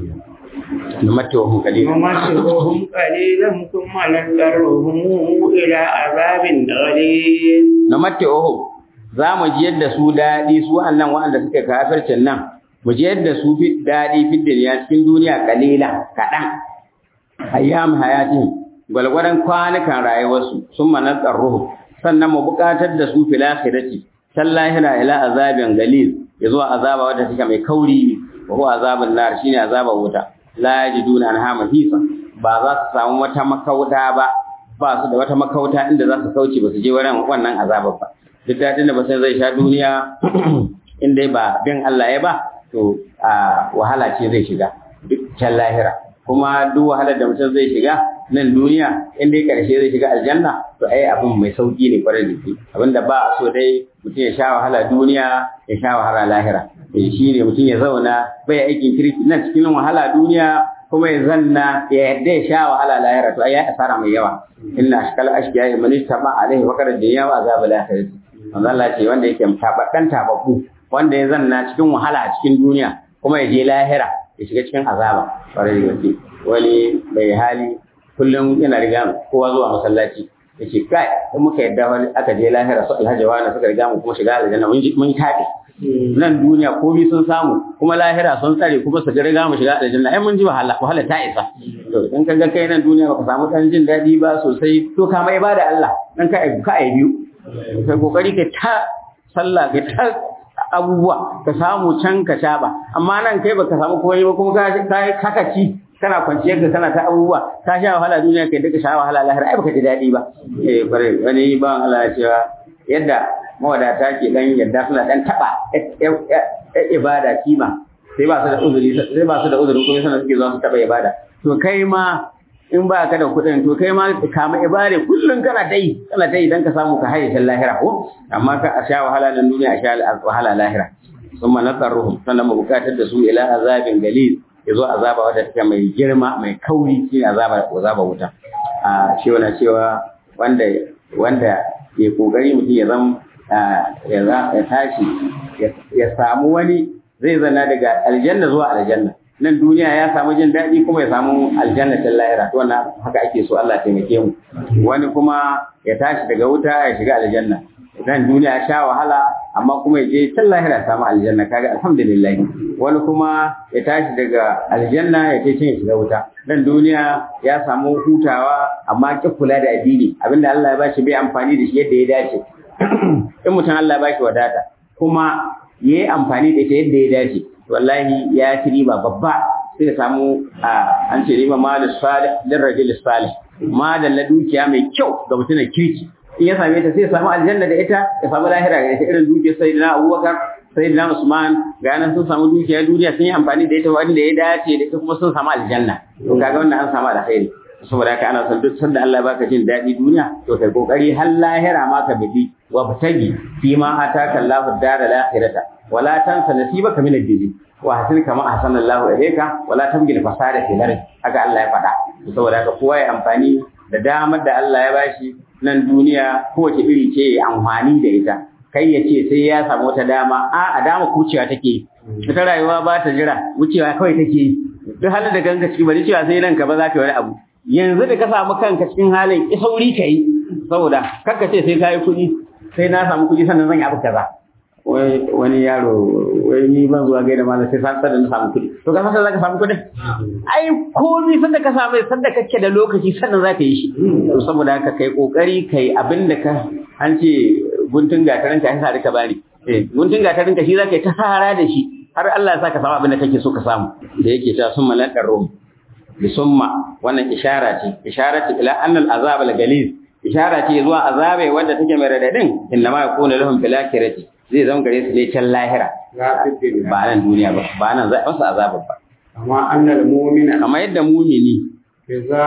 numattuhum qalilan نمسكهم قليلا ثم نضطرهم إلى عذاب غليظ numattuhum za mu ji yadda su daɗi su annan waɗanda suka kafircin nan mu ji yadda su fi daɗi fi duniya cikin duniya kalila kaɗan ayyam hayatin gwalgwadon kwanukan rayuwarsu sun manar ruhu sannan mu buƙatar da su fil akhirati san lahira ila azabin galil ya zuwa azaba wadda take mai kauri wa huwa azabun nar shine azabar wuta la yajiduna anha mahisa ba za su samu wata makauta ba ba su da wata makauta inda za su kauce ba su je wurin wannan azabar ba duk daɗin da mutum zai sha duniya in dai ba bin Allah ya ba to a wahala ce zai shiga duk can lahira kuma duk wahalar da mutum zai shiga nan duniya in dai karshe zai shiga aljanna to ai abin mai sauki ne kwarai da gaske abinda ba a so dai mutum ya sha wahala duniya ya sha wahala lahira eh shi ne mutum ya zauna bai aikin kirki nan cikin wahala duniya kuma ya zanna ya yadda ya sha wahala lahira to ai ya asara mai yawa inna ashkal ashkiya man istama alaihi wa qad dunya wa azab al-akhirah manzo Allah ce wanda yake tababban tababbu wanda ya zanna cikin wahala a cikin duniya kuma ya je lahira ya shiga cikin azaba kwarai da gaske wani mai hali kullum yana riga kowa zuwa masallaci ya ce kai in muka yadda wani aka je lahira su alhaji wani suka riga mu kuma shiga aljanna mun mun tafi nan duniya komai sun samu kuma lahira sun tsare kuma su riga mu shiga aljanna ai mun ji wahala wahala ta isa to in ka ga kai nan duniya baka samu dan jin daɗi ba sosai to ka mai ibada Allah dan ka ka ai biyu kai kokari ka ta sallah ka ta abubuwa ka samu can ka sha ba amma nan kai baka samu komai ba kuma ka ka ci kana kwanciyar ka kana ta abubuwa ka sha wahala duniya kai duka sha wahala lahira ai baka ji daɗi ba eh bare wani ban Allah ya cewa yadda mawadata ke dan yadda suna dan taba ibada kima sai ba su da uzuri sai ba su da uzuri kuma suna suke zuwa su taba ibada to kai ma in ba ka da kuɗin to kai ma kama ibada kullum kana dai kana dai dan ka samu ka haye shan lahira ko amma ka a sha wahala nan duniya a sha wahala lahira summa nasarruhum sannan mu bukatar da su ila azabin galil yazo azaba wadda take mai girma mai kauri shine azaba azaba wuta a shi wannan cewa wanda wanda ke kokari mutum ya zama ya tashi ya samu wani zai zana daga aljanna zuwa aljanna nan duniya ya samu jin daɗi kuma ya samu aljanna ta lahira to wannan haka ake so Allah taimake mu wani kuma ya tashi daga wuta ya shiga aljanna nan duniya ya sha wahala amma kuma ya je can lahira ya samu aljanna kaga alhamdulillah wani kuma ya tashi daga aljanna ya ce can ya shiga wuta nan duniya ya samu hutawa amma ki kula da addini abinda Allah ya bashi bai amfani da shi yadda ya dace in mutum Allah ya bashi wadata kuma ya yi amfani da ita yadda ya dace wallahi ya ci riba babba sai ya samu an ce riba ma da salih din rajul salih ma da la dukiya mai kyau ga mutumin kirki in ya same ta sai ya samu aljanna da ita ya samu lahira ga ita irin dukiyar sayyidina Abubakar sayyidina Usman ga nan sun samu dukiya duniya sun yi amfani da ita wanda ya dace da ita kuma sun samu aljanna to kaga wannan an samu alkhairi saboda haka ana son duk sanda Allah baka jin daɗi duniya to kai kokari har lahira ma ka bidi wa fatagi fi ma ataka Allahu dara lahirata wala tansa nasibaka min ad-dunya wa hasin kama ahsana Allahu ilayka wala tabghi fasada fil ard haka Allah ya faɗa saboda haka kowa ya amfani da damar da Allah ya bashi nan duniya kowace iri ce ya amfani da ita kai ya ce sai ya samu wata dama a a dama kucewa take ita rayuwa ba ta jira wucewa kawai take duk halin da kanka ciki bari cewa sai nan ka ba za ka yi wani abu yanzu da ka samu kanka cikin halin sauri ka yi saboda kakka ce sai ka yi kuɗi sai na samu kuɗi sannan zan yi abu kaza wai wani yaro wai ni ban zuwa gaida malam sai san da na samu kuɗi to ka san za ka samu kuɗin ai komai san da ka samu san da kake da lokaci sannan za ka yi shi to saboda haka kai kokari kai abin da ka an ce guntun gatarin ka yasa da ka bani eh guntun gatarin ka shi za ka yi ta sahara da shi har Allah ya sa ka samu abin da kake so ka samu da yake ta sun malakar rum bisumma wannan ishara ce ishara ce ila annal azab al galiz ishara ce zuwa azabe wanda take mai radadin inna ma yakunu lahum fil akhirati zai zama gare su ne can lahira ba nan duniya ba ba nan zai masa azabar ba amma annal mu'mina kamar yadda mumini idza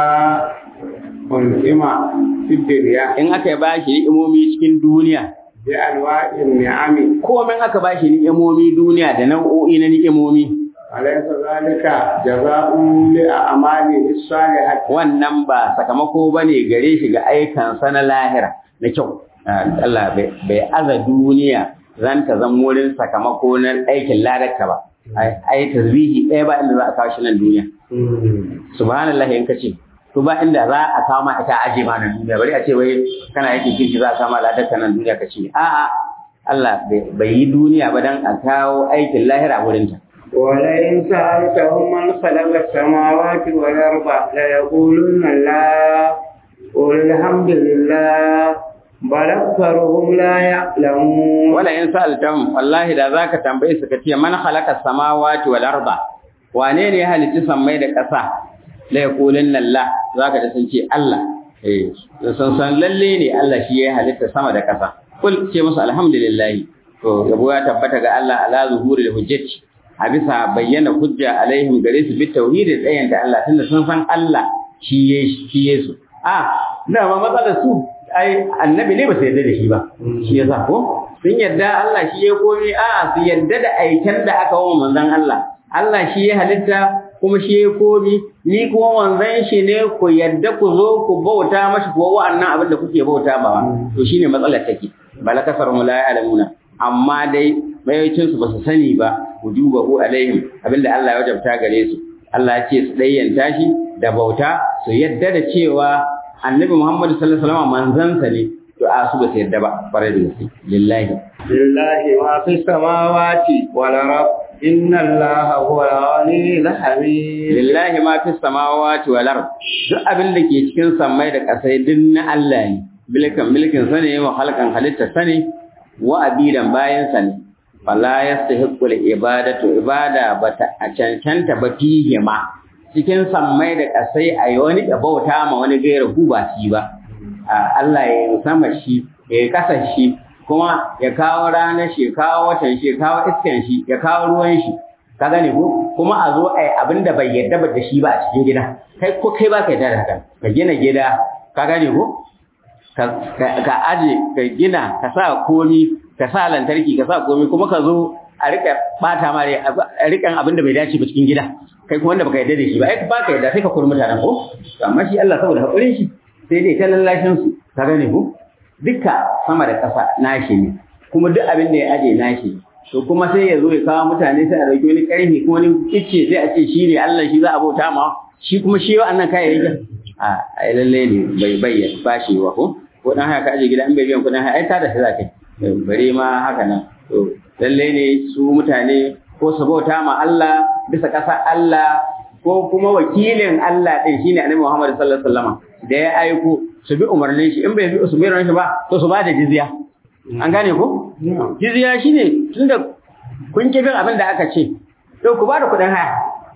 un'ima fi dunya in aka ba shi ni'imomi cikin duniya bi alwa'in ni'ami komai aka ba shi ni'imomi duniya da nau'o'i na ni'imomi alaysa zalika jazaa'un li a'mali as-salihati wannan ba sakamako bane gare shi ga aikansa na lahira na kyau Allah bai aza duniya zan ta zan wurin sakamako na aikin ladarka ba ai tasbihi ɗaya ba inda za a kawo shi nan duniya subhanallah in kace to ba inda za a kawo ma ita aje ma nan duniya bari a ce wai kana yake kirki za a kawo ma ladarka nan duniya kace a'a Allah bai yi duniya ba dan a kawo aikin lahira wurin ta ولئن سألتهم من خلق السماوات والأرض ليقولن الله قل الحمد لله بل أكثرهم لا يعلمون wala in sa'altahum wallahi da zaka tambaye su kace man khalaqa samawati wal arda wane ne ya halicci sammai da ƙasa la yaqulunna Allah zaka da sun ce Allah eh sun san lalle ne Allah shi ya halitta sama da ƙasa kul ce musu alhamdulillah to yabo ya tabbata ga Allah ala zuhuril hujjati a bisa bayyana hujja alaihim gare su bi tauhidi tsayin da Allah tunda sun san Allah shi ya shi ya su a da ma matsalar su ai annabi ne ba su yarda da shi ba shi yasa ko sun yarda Allah shi ya koyi a su yarda da aiken da aka wa manzon Allah Allah shi ya halitta kuma shi ya komi ni kuma wanzan shi ne ku yadda ku zo ku bauta mashi kuwa wa'annan abin da kuke bauta ba to shine matsalar take bala kasar mu la ya'lamuna amma dai mayocin su basu sani ba wujubahu alaihim abinda Allah ya wajabta gare su Allah ya ce su dayyanta shi da bauta su yadda da cewa annabi Muhammad sallallahu alaihi wasallam manzansa ne to a su ba su yadda ba bare da gaske lillahi lillahi ma fi samawati wal ard inna allaha huwa al-ghani al-hamid lillahi ma fi samawati wal ard duk abin da ke cikin samai da kasai din na Allah ne bilkan milkin sa ne wa halkan halitta sa ne wa abidan bayan sa ne fala yastahiqqu al-ibadatu ibada bata a cancanta ba fihi ma cikin sammai da kasai a yi wani da bauta ma wani gaira hu ba shi ba Allah ya yi sama shi ya yi kasa shi kuma ya kawo ranar shi ya kawo watan shi ya kawo iskan shi ya kawo ruwan shi ka gane ko kuma a zo ai abin da bai yarda ba da shi ba a cikin gida kai ko kai ba ka yarda da haka ka gina gida ka gane ko ka aje ka gina ka sa komi ka sa lantarki ka sa komi kuma ka zo a rika bata ma a rikan abin da bai dace ba cikin gida kai kuma wanda baka yarda da shi ba ai ba ka yarda sai ka kuri mutanen ko amma shi Allah saboda hakurin shi sai dai ta lallashin su ka gane ko duka sama da ƙasa nashi ne kuma duk abin da ya aje nashi to kuma sai ya zo ya kawo mutane sai a dauki wani ƙarfi ko wani kicce sai a ce shi ne Allah shi za a bauta ma shi kuma shi wa'annan kayayyakin a ai lalle ne bai bayyana ba shi wa ko ko dan haka aje gida in bai biyan kuɗin haya ai ta da shi za kai bare ma haka nan to lalle ne su mutane ko su bauta ma Allah bisa ƙasar Allah ko kuma wakilin Allah ɗin shine Annabi Muhammad sallallahu alaihi wasallam da ya aiko su bi umarnin shi in bai bi su bayar shi ba to su ba da jizya an gane ko jizya shine tunda kun ki bin abin da aka ce to ku ba da kuɗin haya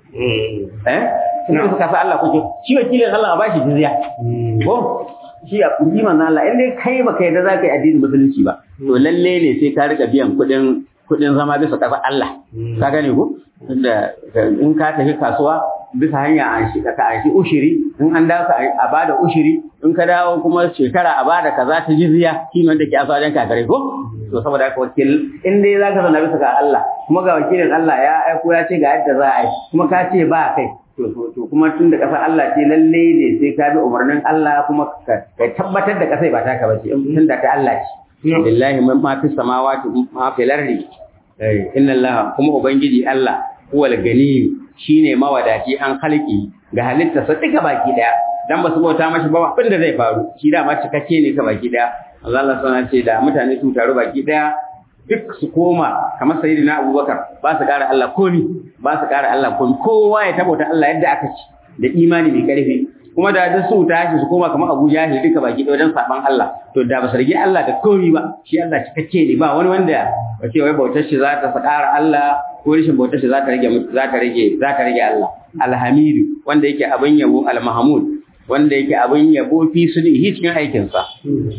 eh sun suka sa Allah kuke shi wakilin Allah a bashi jizya ko shi a kuɗi manzo Allah in dai kai baka yarda za ka yi addinin musulunci ba to lalle ne sai ka rika biyan kuɗin kuɗin zama bisa ƙasar Allah ka gane ko tunda in ka tafi kasuwa bisa hanya an shi ka an shi ushiri in an dawo a bada ushiri in ka dawo kuma shekara a bada kaza ta jizya shi ne wanda ke asa wajen kakare ko to saboda haka wakil in dai zaka zauna bisa ga Allah kuma ga wakilin Allah ya aiko ya ce ga yadda za a yi kuma ka ce ba kai to to kuma tun da kasar Allah ce lalle ne sai ka bi umarnin Allah kuma ka tabbatar da kasai ba taka bace in tun da ta Allah ce lillahi ma fi samawati ma fi lardi inna Allah kuma ubangiji Allah huwal gani shine mawadaci an halki ga halitta sa duka baki daya dan ba su bauta mashi ba abin da zai faru shi da ma cikakke ne ka baki daya Allah Allah sana ce da mutane su taru baki daya duk su koma kamar sayyidina Abubakar ba su ƙara Allah komi ba su ƙara Allah komi kowa ya tabbata Allah yadda aka ci da imani mai ƙarfi kuma da duk su tashi su koma kamar Abu Jahil duka baki daya wajen saban Allah to da ba su rage Allah da komi ba shi Allah cikakke ne ba wani wanda ba ce wai bautar shi za ta ƙara Allah ko rashin bautar shi za ta rage za ta rage za ta rage Allah alhamidu wanda yake abin yabo almahmud wanda yake abin yabo fi sudihi cikin aikin sa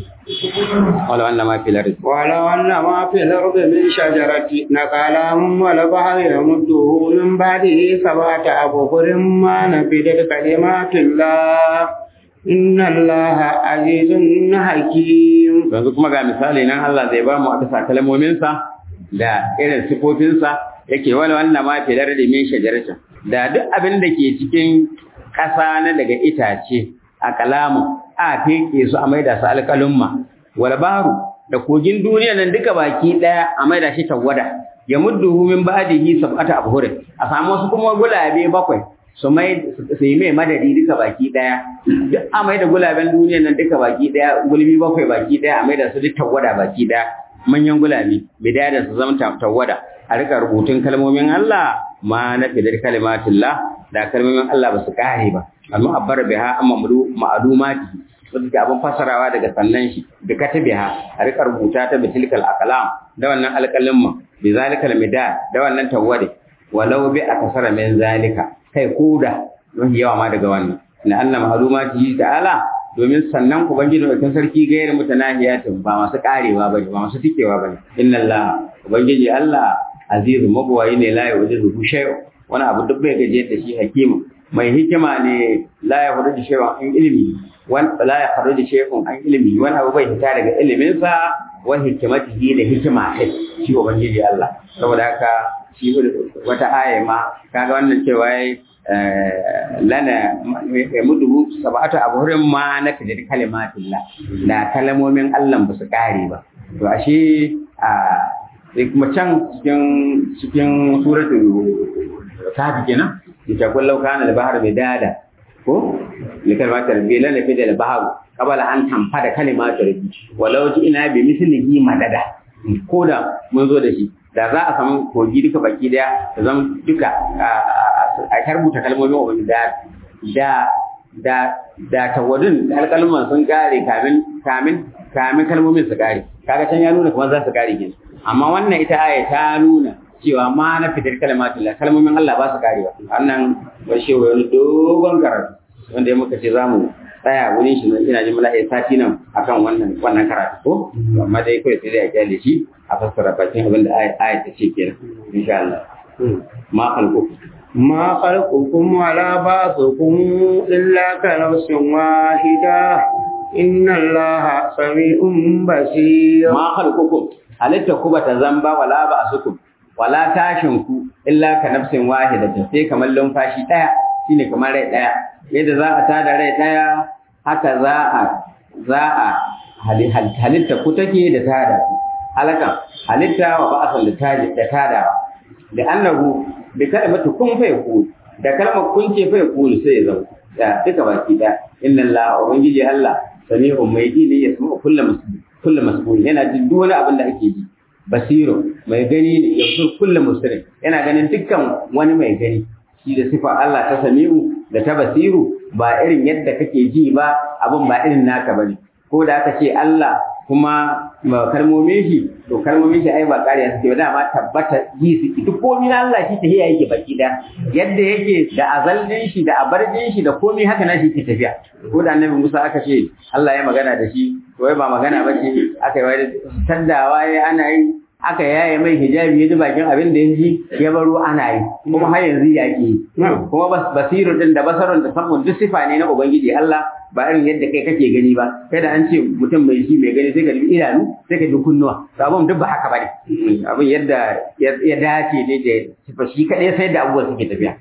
wala wannan ma fi lardi wala wannan ma fi lardi min shajarati naqalam wala bahri yamudduhu min ba'dihi sabata abuhurin ma nafidat kalimatullah inna allaha azizun hakim yanzu kuma ga misali nan Allah zai ba mu a bisa kalmominsa da irin sifofinsa yake wani wannan ma fi lardi min shajarata da duk abin da ke cikin ƙasa na daga itace a kalamu a feke su a maida su alƙalumma wal baru da kogin duniya nan duka baki daya a maida shi tawada ya mudduhu min ba'dihi sab'ata abhurin a samu wasu kuma gulabe bakwai su mai su yi mai madadi duka baki daya duk a maida gulaben duniya nan duka baki daya gulbi bakwai baki daya a maida su duk tawada baki daya manyan gulabe bidaya da su zama tawada a rika rubutun kalmomin Allah ma na fidar kalimatullah da kalmomin Allah ba su kare ba amma abbar biha amma ma'lumati wanda ke abin fasarawa daga sannan shi da katabiha a rika rubuta ta bitilkal aqlam da wannan alqalamma bi zalikal midad da wannan tawwadi walau bi akasara min zalika kai koda don yawa ma daga wannan na Allah ma'lumati ta'ala domin sannan ubangiji da sarki gairu mutanahiyatin ba masu karewa bane ba masu tikewa bane inna Allah ubangiji Allah azizu magwayi ne la yujizu shay'un wani abu duk bai gaje da shi hakima mai hikima ne la ya faru da shay'un an ilimi wan la ya faru da shay'un an ilimi wani abu bai fita daga ilimin sa wa hikimatihi da hikima kai shi ubangiji Allah saboda haka shi wata aya ma kaga wannan cewa yayi lana ya mudu sab'atu abhurin ma na kadir kalimatillah da kalmomin Allah ba su kare ba to ashe a sai kuma can cikin cikin suratul kafi kenan ita kullau kana al-bahr bidada ko likalimat rabbi la nafi da al-bahr qabala an tamfa da kalimat rabbi walau ji ina bi mislihi madada ko da mun zo da shi da za a samu kogi duka baki daya da zan duka a karbuta kalmomin ubangiji da da da da tawadun alkalman sun kare kamin kamin kamin kalmomin su kare kaga can ya nuna kuma za su kare kenan amma wannan ita aya ta nuna cewa ma na fitar kalmatullah kalmomin Allah ba su karewa wannan washe wani dogon karatu wanda ya muka ce za mu tsaya wurin shi ina jin mala'i sati nan akan wannan wannan karatu ko amma dai kawai sai dai a kyale shi a fassara bakin abin da aya ta ce kenan insha Allah ma khalqukum ما خلقكم ولا بعثكم إلا كنفس واحدة إن الله سميع بصير ma khalqukum halitta ku bata zamba wala ba'sukum wala tashin ku illa ka nafsin wahidatin sai kamar lumfashi daya shine kamar rai daya yadda za a tada rai daya haka za a za a halitta ku take da tada ku halaka halitta wa ba'san da tada da tadawa da annahu bi kalimatu kun fa yakun da kalmar kun ce fa yakun sai ya zama da duka baki da inna Allah ubangiji Allah sami'un mai ji ne ya sama kullu muslim kullu mas'ul yana jin duk wani abin da ake ji basiru mai gani ne ya fi kullu muslim yana ganin dukkan wani mai gani shi da sifa Allah ta sami'u da ta basiru ba irin yadda kake ji ba abin ba irin naka bane ko da aka ce Allah kuma kalmomin shi to kalmomin shi ai ba ƙariya suke ba dama tabbata ji suke duk komai na Allah shi tafiya yake baki da yadda yake da azalin shi da abarjin shi da komai haka na shi ke tafiya ko da annabi Musa aka ce Allah ya magana da shi to wai ba magana ba ce aka yi wani tandawa ya ana yi aka yaye mai hijabi ya ji bakin abin da ya ji ya baro ana yi kuma har yanzu ya ki kuma basiru din da basarun da samun duk sifa ne na ubangiji Allah ba irin yadda kai kake gani ba kai da an ce mutum mai shi mai gani sai ka ji idanu sai ka ji kunnuwa to abin duk ba haka bane abin yadda ya dace ne da sifa shi kadai sai da abubuwa suke tafiya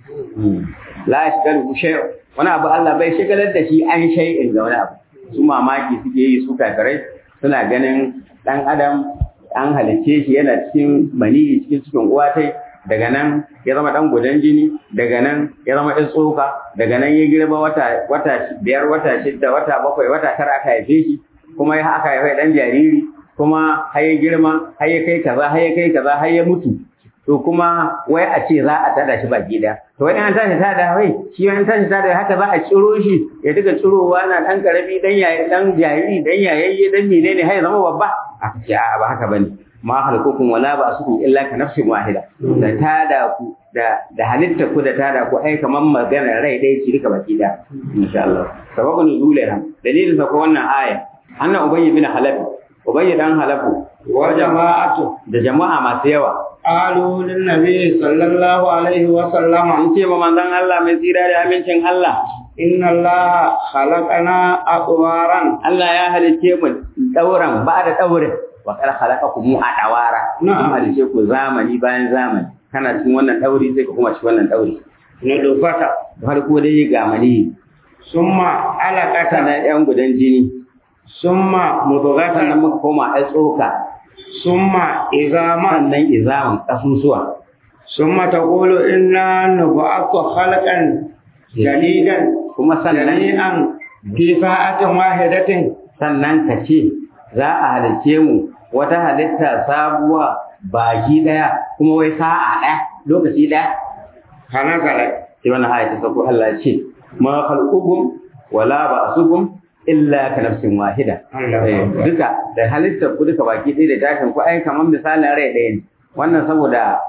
la yashgalu shay'un wani abu Allah bai shigalar da shi an shay'in ga wani abu su mamaki suke yi su kafirai suna ganin dan adam an halicce shi yana cikin maniyi cikin cikin uwatai daga nan ya zama dan gudan jini daga nan ya zama ɗan tsoka daga nan ya girma wata wata biyar wata shidda wata bakwai wata tara aka haife shi kuma ya aka haife dan jariri kuma har ya girma har ya kai kaza har ya kai kaza har ya mutu to kuma wai a ce za a tada shi baki da to wani an tashi tada wai shi wani tashi tada haka za a ciro shi ya diga cirowa na dan karami dan yayi dan jariri dan yayayye dan menene har ya zama babba a ce a ba haka bane ma halkukum wala ba asukum illa ka nafsin wahida da tada ku da da halitta ku da tada ku ai kaman magana rai dai ci duka baki da insha Allah sababu nuzulha dalilin sa ko wannan aya anna ubayy bin halaf ubayy dan halafu wa jama'atu da jama'a masu yawa qalu lin nabi sallallahu alaihi wa sallam an ce ma manzon Allah mai tsira da amincin Allah inna allaha khalaqana atwaran Allah ya halice mu dauran ba da daurin wa kar khalaqakum a dawara Na'am. kuma halice ku zamani bayan zamani kana cikin wannan dauri sai ka kuma cikin wannan dauri na dufata da farko dai ga mani summa alaqata sannan yan gudan jini summa sannan mudghatan muka koma a tsoka summa izama sannan izaman kasusuwa summa taqulu inna nub'athu khalqan jadidan kuma sannan jami'an fi sa'atin wahidatin sannan ka ce za a halice mu wata halitta sabuwa baki daya kuma wai sa'a daya lokaci daya kana kala sai wannan aya ta sako Allah ya ce ma khalqukum wala ba'sukum illa ka nafsin wahida Allah Eh, duka da halittar ku duka baki ɗaya da tashin ku ai kamar misalin rai ɗaya ne wannan saboda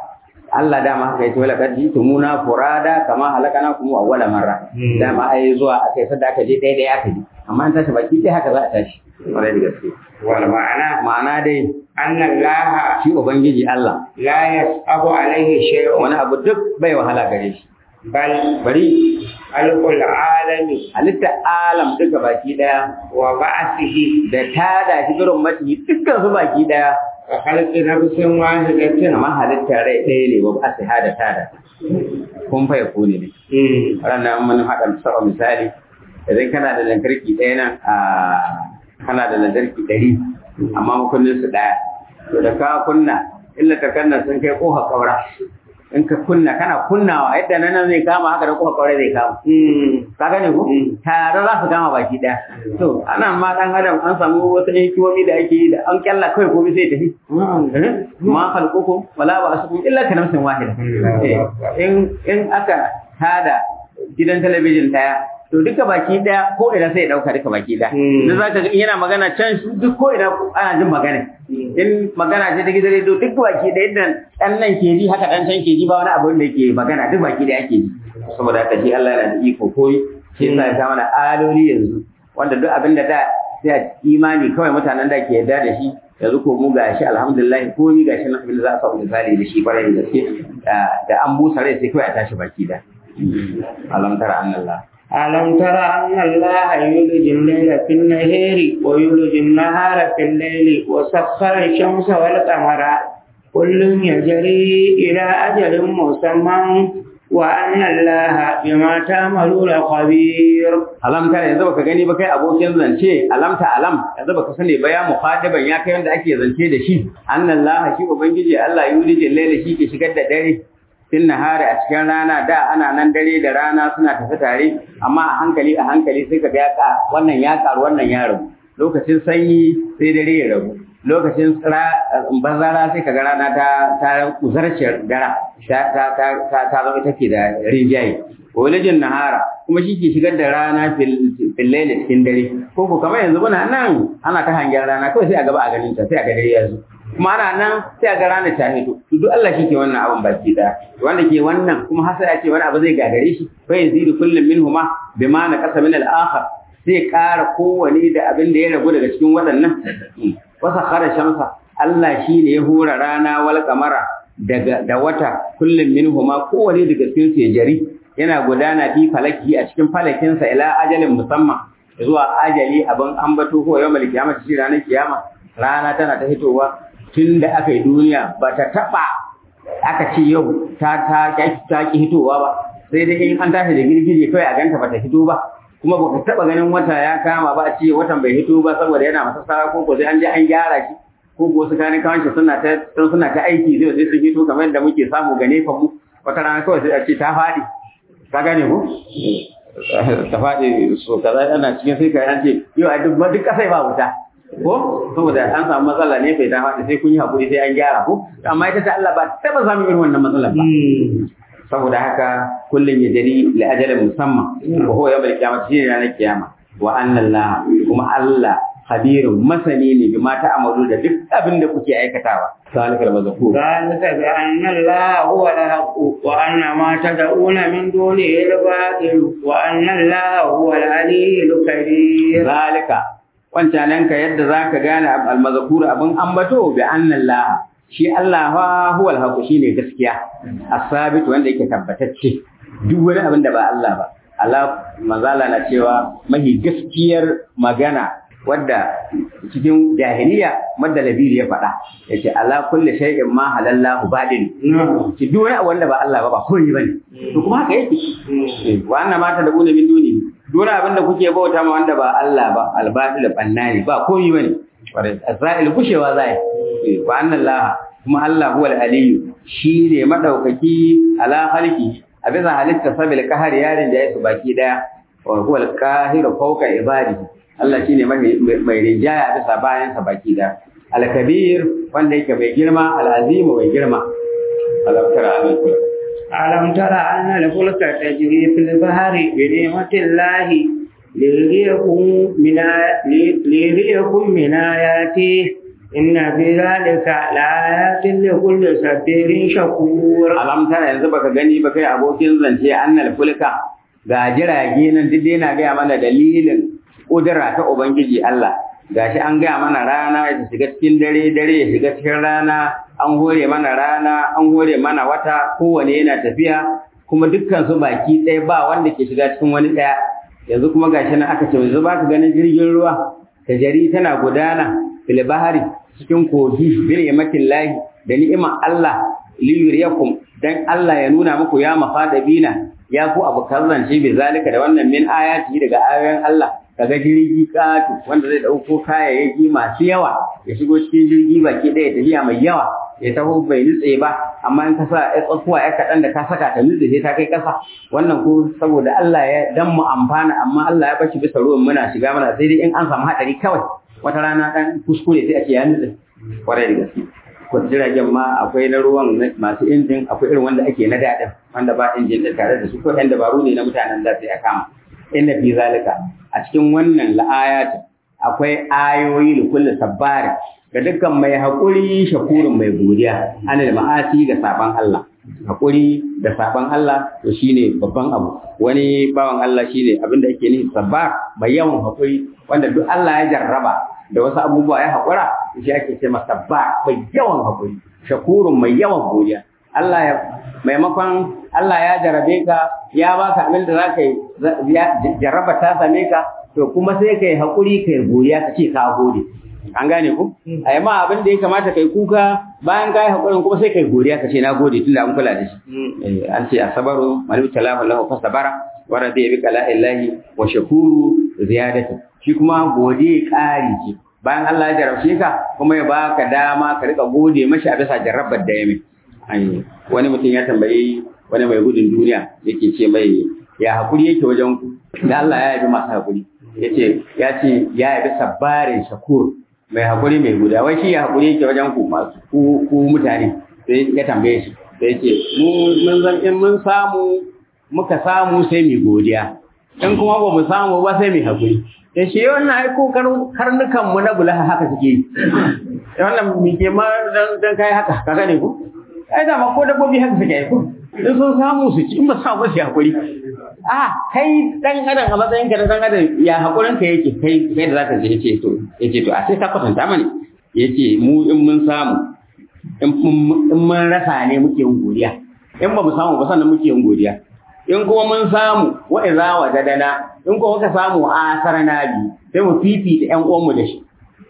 Allah dama haka yace wala kad jitumuna furada kama halakana kuma awwala marra dama ai zuwa akai sadda aka je dai dai aka ji amma an tashi baki dai haka za a tashi kwarai da gaske wal ma'ana ma'ana dai anna Allah shi ubangiji Allah la yasabu alaihi shay'un wani abu duk bai wahala gare shi bal bari alqul alami halitta alam duka baki daya wa ba'athihi da tada shi gurin mati dukkan su baki daya wa khalqi nafsin wahidatin amma halitta rai ɗaya ne ba a sai hada tada kun fa ko ne ne mm ranar mun haɗa saba misali idan kana da lantarki ɗaya nan a kana da lantarki ɗari amma makullin su ɗaya to da ka kunna illa ta kanna sun kai ƙofa ƙaura in ka kunna kana kunnawa yadda nan nan zai kama haka da ƙofa ƙaura zai kama mm ka gane ku tare za su kama baki ɗaya to ana ma ɗan adam an samu wasu hikimomi da ake yi da an kyalla kawai komai sai tafi ma khalqukum wala ba'asukum illa ka nafsin wahida Eh, in in aka tada gidan talabijin daya to duka baki daya ko ina sai ya dauka duka baki daya Mm. da zaka ga in yana magana can su duk ko ina ana jin magana in magana ce ta gidan rediyo duk baki daya yadda dan nan ke ji haka dan can ke ji ba wani abu da yake magana duk baki daya ake ji saboda haka shi Allah yana da iko koyi shi yasa ya sa mana aloli yanzu wanda duk abin da da sai a imani kawai mutanen da ke yarda da shi yanzu ko mu gashi alhamdulillah ko ni gashi nan abin da za a samu misali da shi kwarai da gaske da- da an busa rai sai kawai a tashi baki da alam tara annallah ألم تر أن الله يولج الليل في النهار ويولج النهار في الليل وسخر الشمس والقمر كل يجري إلى أجل مسمى وأن الله بما تعملون خبير alam tara yanzu baka gani ba kai abokin zance alam ta alam yanzu baka sani ba ya muqaddiban ya kai wanda ake zance da shi annallah shi ubangiji Allah yulijin laila shi ke shigar da dare fin nahari a cikin rana da ana nan dare da rana suna tafi tare amma a hankali a hankali sai ka ga ya ka wannan ya karu wannan ya rabu lokacin sanyi sai dare ya rabu lokacin tsira bazara sai ka ga rana ta ta uzarce dara ta ta ta ta ta zama take da rinjaye walajin nahara kuma shi ke shigar da rana fil fil layli cikin dare ko ko kamar yanzu muna nan ana ta hangen rana kawai sai a gaba a ganin ta sai a ga dare ya zo kuma ana nan sai a ga rana ta hito to duk Allah shi ke wannan abin baki da wanda ke wannan kuma har sai a ce wani abu zai gagare shi fa yazidu kullum minhuma bima na qasa min al-akhar sai ƙara kowane da abin da ya ragu daga cikin waɗannan wasa khara shamsa Allah shi ne ya hura rana wal kamara daga da wata kullum minhuma kowane daga cikin su ya jari yana gudana fi falaki a cikin falakinsa ila ajalin musamman zuwa ajali abin ambato ko yawmal kiyama shi ranar kiyama rana tana ta hitowa tun da aka yi duniya ba ta taɓa aka ce yau ta ta ta ki hitowa ba sai dai in an tashi da girgije kawai a ganta ba ta hito ba kuma ba ka taɓa ganin wata ya kama ba a ce watan bai hito ba saboda yana masa sara ko ko sai an je an gyara shi ko ko wasu kanin kawanci suna ta suna ta aiki zai sai sun hito kamar yadda muke samu ga nefa mu wata rana kawai sai a ce ta faɗi ka gane ko ta faɗi so kaza ana cikin sai ka an ce yau a duk duk kasai ba wuta ko saboda an samu matsala ne bai ta faɗi sai kun yi hakuri sai an gyara ko amma ita ta Allah ba taɓa samun irin wannan matsalar ba saboda haka kullum ya jari li ajalin musamman wa huwa yawmal qiyamah shi ne ranar kiyama wa anna Allah kuma Allah khabirun masani ne bi mata amalu da duk abin da kuke aikatawa salikal mazkur ذلك بأن الله هو الحق وأن ما تدعون من دونه الباطل وأن الله هو العلي الكبير zalika wancanan ka yadda zaka gane al mazkur abin ambato bi anna Allah shi Allah fa huwa al haqq shine gaskiya as-sabit wanda yake tabbatacce duk wani abin da ba Allah ba Allah manzala na cewa mahi gaskiyar magana wadda cikin jahiliya madda labiri ya faɗa yace ala kulli shay'in ma halallahu badin ki duk wani abu wanda ba Allah ba ba komai bane to kuma haka yake wa anna ma ta dabuna min duni duk wani abin da kuke bauta ma wanda ba Allah ba albatil banna ne ba komai bane azrail kushewa zai wa anna Allah kuma Allah huwal aliyu shi ne madaukaki ala halki a bisa halitta sabil kahar yarin da ya su baki daya wa huwal kahiru fawqa ibadihi Allah shine mai rinjaya bisa bayan sa baki daya al-kabir wanda yake mai girma al-azim mai girma alam tara amin kula ألم تر أن الفلك تجري في البحر بنعمة الله ليريكم من آ- لي- ليريكم من آياته inna fi zalika laayatin li kulli sabirin shakur alam tara yanzu baka gani ba kai abokin zance annal fulka ga jirage nan duk dai na gaya mana dalilin kudura ta ubangiji Allah gashi an gaya mana rana ya shiga cikin dare dare ya shiga cikin rana an hore mana rana an hore mana wata kowane yana tafiya kuma dukkan su baki ɗaya ba wanda ke shiga cikin wani ɗaya yanzu kuma gashi nan aka ce yanzu baka ganin jirgin ruwa tajari tana gudana fil bahari cikin kogi bil yamatin lahi da ni'imar Allah liyuriyakum dan Allah ya nuna muku ya mafadabina ya ku abu zance bi zalika da wannan min ayati daga ayoyin Allah kaga jirgi katu wanda zai dauko kayayyaki masu yawa ya shigo cikin jirgi baki ɗaya tafiya mai yawa ya taho bai nutse ba amma in ka sa ya tsakuwa ya kaɗan da ka saka ta nutse sai ta kai ƙasa wannan ko saboda Allah ya dan mu amfana amma Allah ya bashi bisa ruwan muna shiga mana sai dai in an samu haɗari kawai wata rana ɗan kuskure sai a ce ya nutse kwarai da gaske ko jiragen ma akwai na ruwan masu injin akwai irin wanda ake na daɗin wanda ba injin da tare da su ko ɗan dabaru ne na mutanen da sai a kama inna fi zalika a cikin wannan la'ayat akwai ayoyi da kullu sabbari ga dukkan mai haƙuri shakurin mai godiya ana da ma'asi ga saban Allah haƙuri da saban Allah to shine babban abu wani bawan Allah shine abin da yake nufi sabbar mai yawan haƙuri wanda duk Allah ya jarraba da wasu abubuwa ya haƙura shi ake ce masa sabbar mai yawan haƙuri shakurun mai yawan godiya Allah ya maimakon Allah ya jarabe ka ya baka abin da zaka yi jarraba ta same ka to kuma sai kai haƙuri kai godiya ka ce ka gode an gane ku a yi ma abin da ya kamata kai kuka bayan ka yi haƙurin kuma sai kai godiya ka ce na gode tunda an kula da shi an ce asabaru malibu talamu lahu fa sabara wa radiya bi qala'illahi wa shakuru ziyadatu shi kuma gode ƙari ce bayan Allah ya jarabce ka kuma ya baka dama ka rika gode mashi a bisa jarrabar da ya mai wani mutum ya tambayi wani mai gudun duniya yake ce mai ya haƙuri yake wajen ku da Allah ya yabi masu haƙuri yace ya ce ya yabi sabbarin shakur mai haƙuri mai guda wai shi ya haƙuri yake wajen ku masu ku mutane sai ya tambaye shi sai ce mun zan in mun samu muka samu sai mu godiya in kuma ba mu samu ba sai mu haƙuri ya ce wannan ai ko karnukan mu na bulaha haka suke yi wannan mi ke ma dan kai haka ka gane ku ai da ma ko dabbobi haka suke yi ko in sun samu su ci in ba samu su haƙuri a kai dan adam a matsayin ka da dan adam ya hakurin ka yake kai kai da zaka je yace to yace to a sai ka kwatanta mani yace mu in mun samu in mun rasa ne muke yin godiya in ba mu samu ba sannan muke yin godiya in kuma mun samu wa idza wajadana in kuma muka samu asarna bi sai mu fifita ƴan uwan mu da shi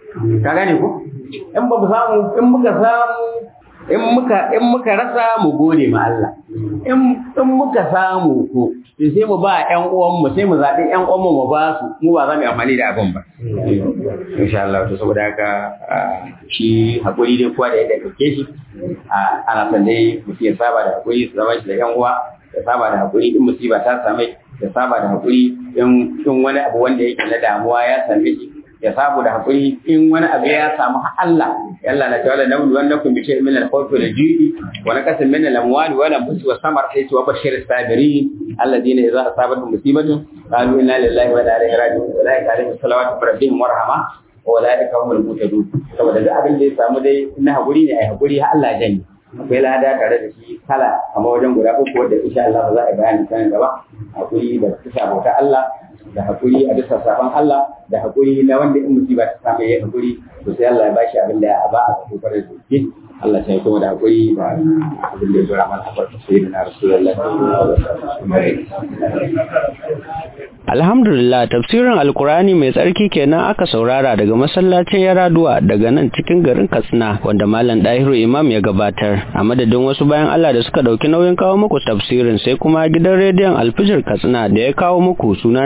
ka gane ko in ba mu samu in muka samu in muka in muka rasa mu gode ma Allah in in muka samu ko sai mu ba ƴan uwan mu sai mu zaɓi ƴan uwan mu mu ba su mu ba za mu yi amfani da abin ba insha Allah to saboda haka shi hakuri dai kowa da yadda kake shi ana son dai mutum ya saba da hakuri su zama shi da ƴan uwa ya saba da hakuri in musiba ta same ya saba da hakuri in in wani abu wanda yake na damuwa ya same shi ya samu da hakuri in wani abu ya samu Allah yalla na tawalla nawlu wannakum bi shay'in min al-khawfi wal ju'i wa naqasin min al-amwali wal anfusi was samar sai wa bashir as-sabirin alladhina idza asabatuhum musibatun qalu inna lillahi wa inna ilaihi raji'un ulaika alaihim salawatu min rabbihim wa rahma wa ulaika humul muhtadun saboda duk abin da ya samu dai na hakuri ne ai hakuri har Allah janye akwai lada tare da shi kala amma wajen guda uku wanda insha Allah za a bayani kan gaba hakuri da kisa bauta Allah da hakuri a bisa sabon Allah da hakuri na wanda in musiba ta samu ya hakuri to sai Allah ya bashi abin da ya ba a kofar da shi Allah sai kuma da hakuri da abin da ya zura mana habar sai da Rasulullahi Alhamdulillah tafsirin Alkurani mai tsarki kenan aka saurara daga masallacin Yaraduwa daga nan cikin garin Katsina wanda Malam Dahiru Imam ya gabatar a madadin wasu bayan Allah da suka dauki nauyin kawo muku tafsirin sai kuma gidan rediyon Alfijir Katsina da ya kawo muku suna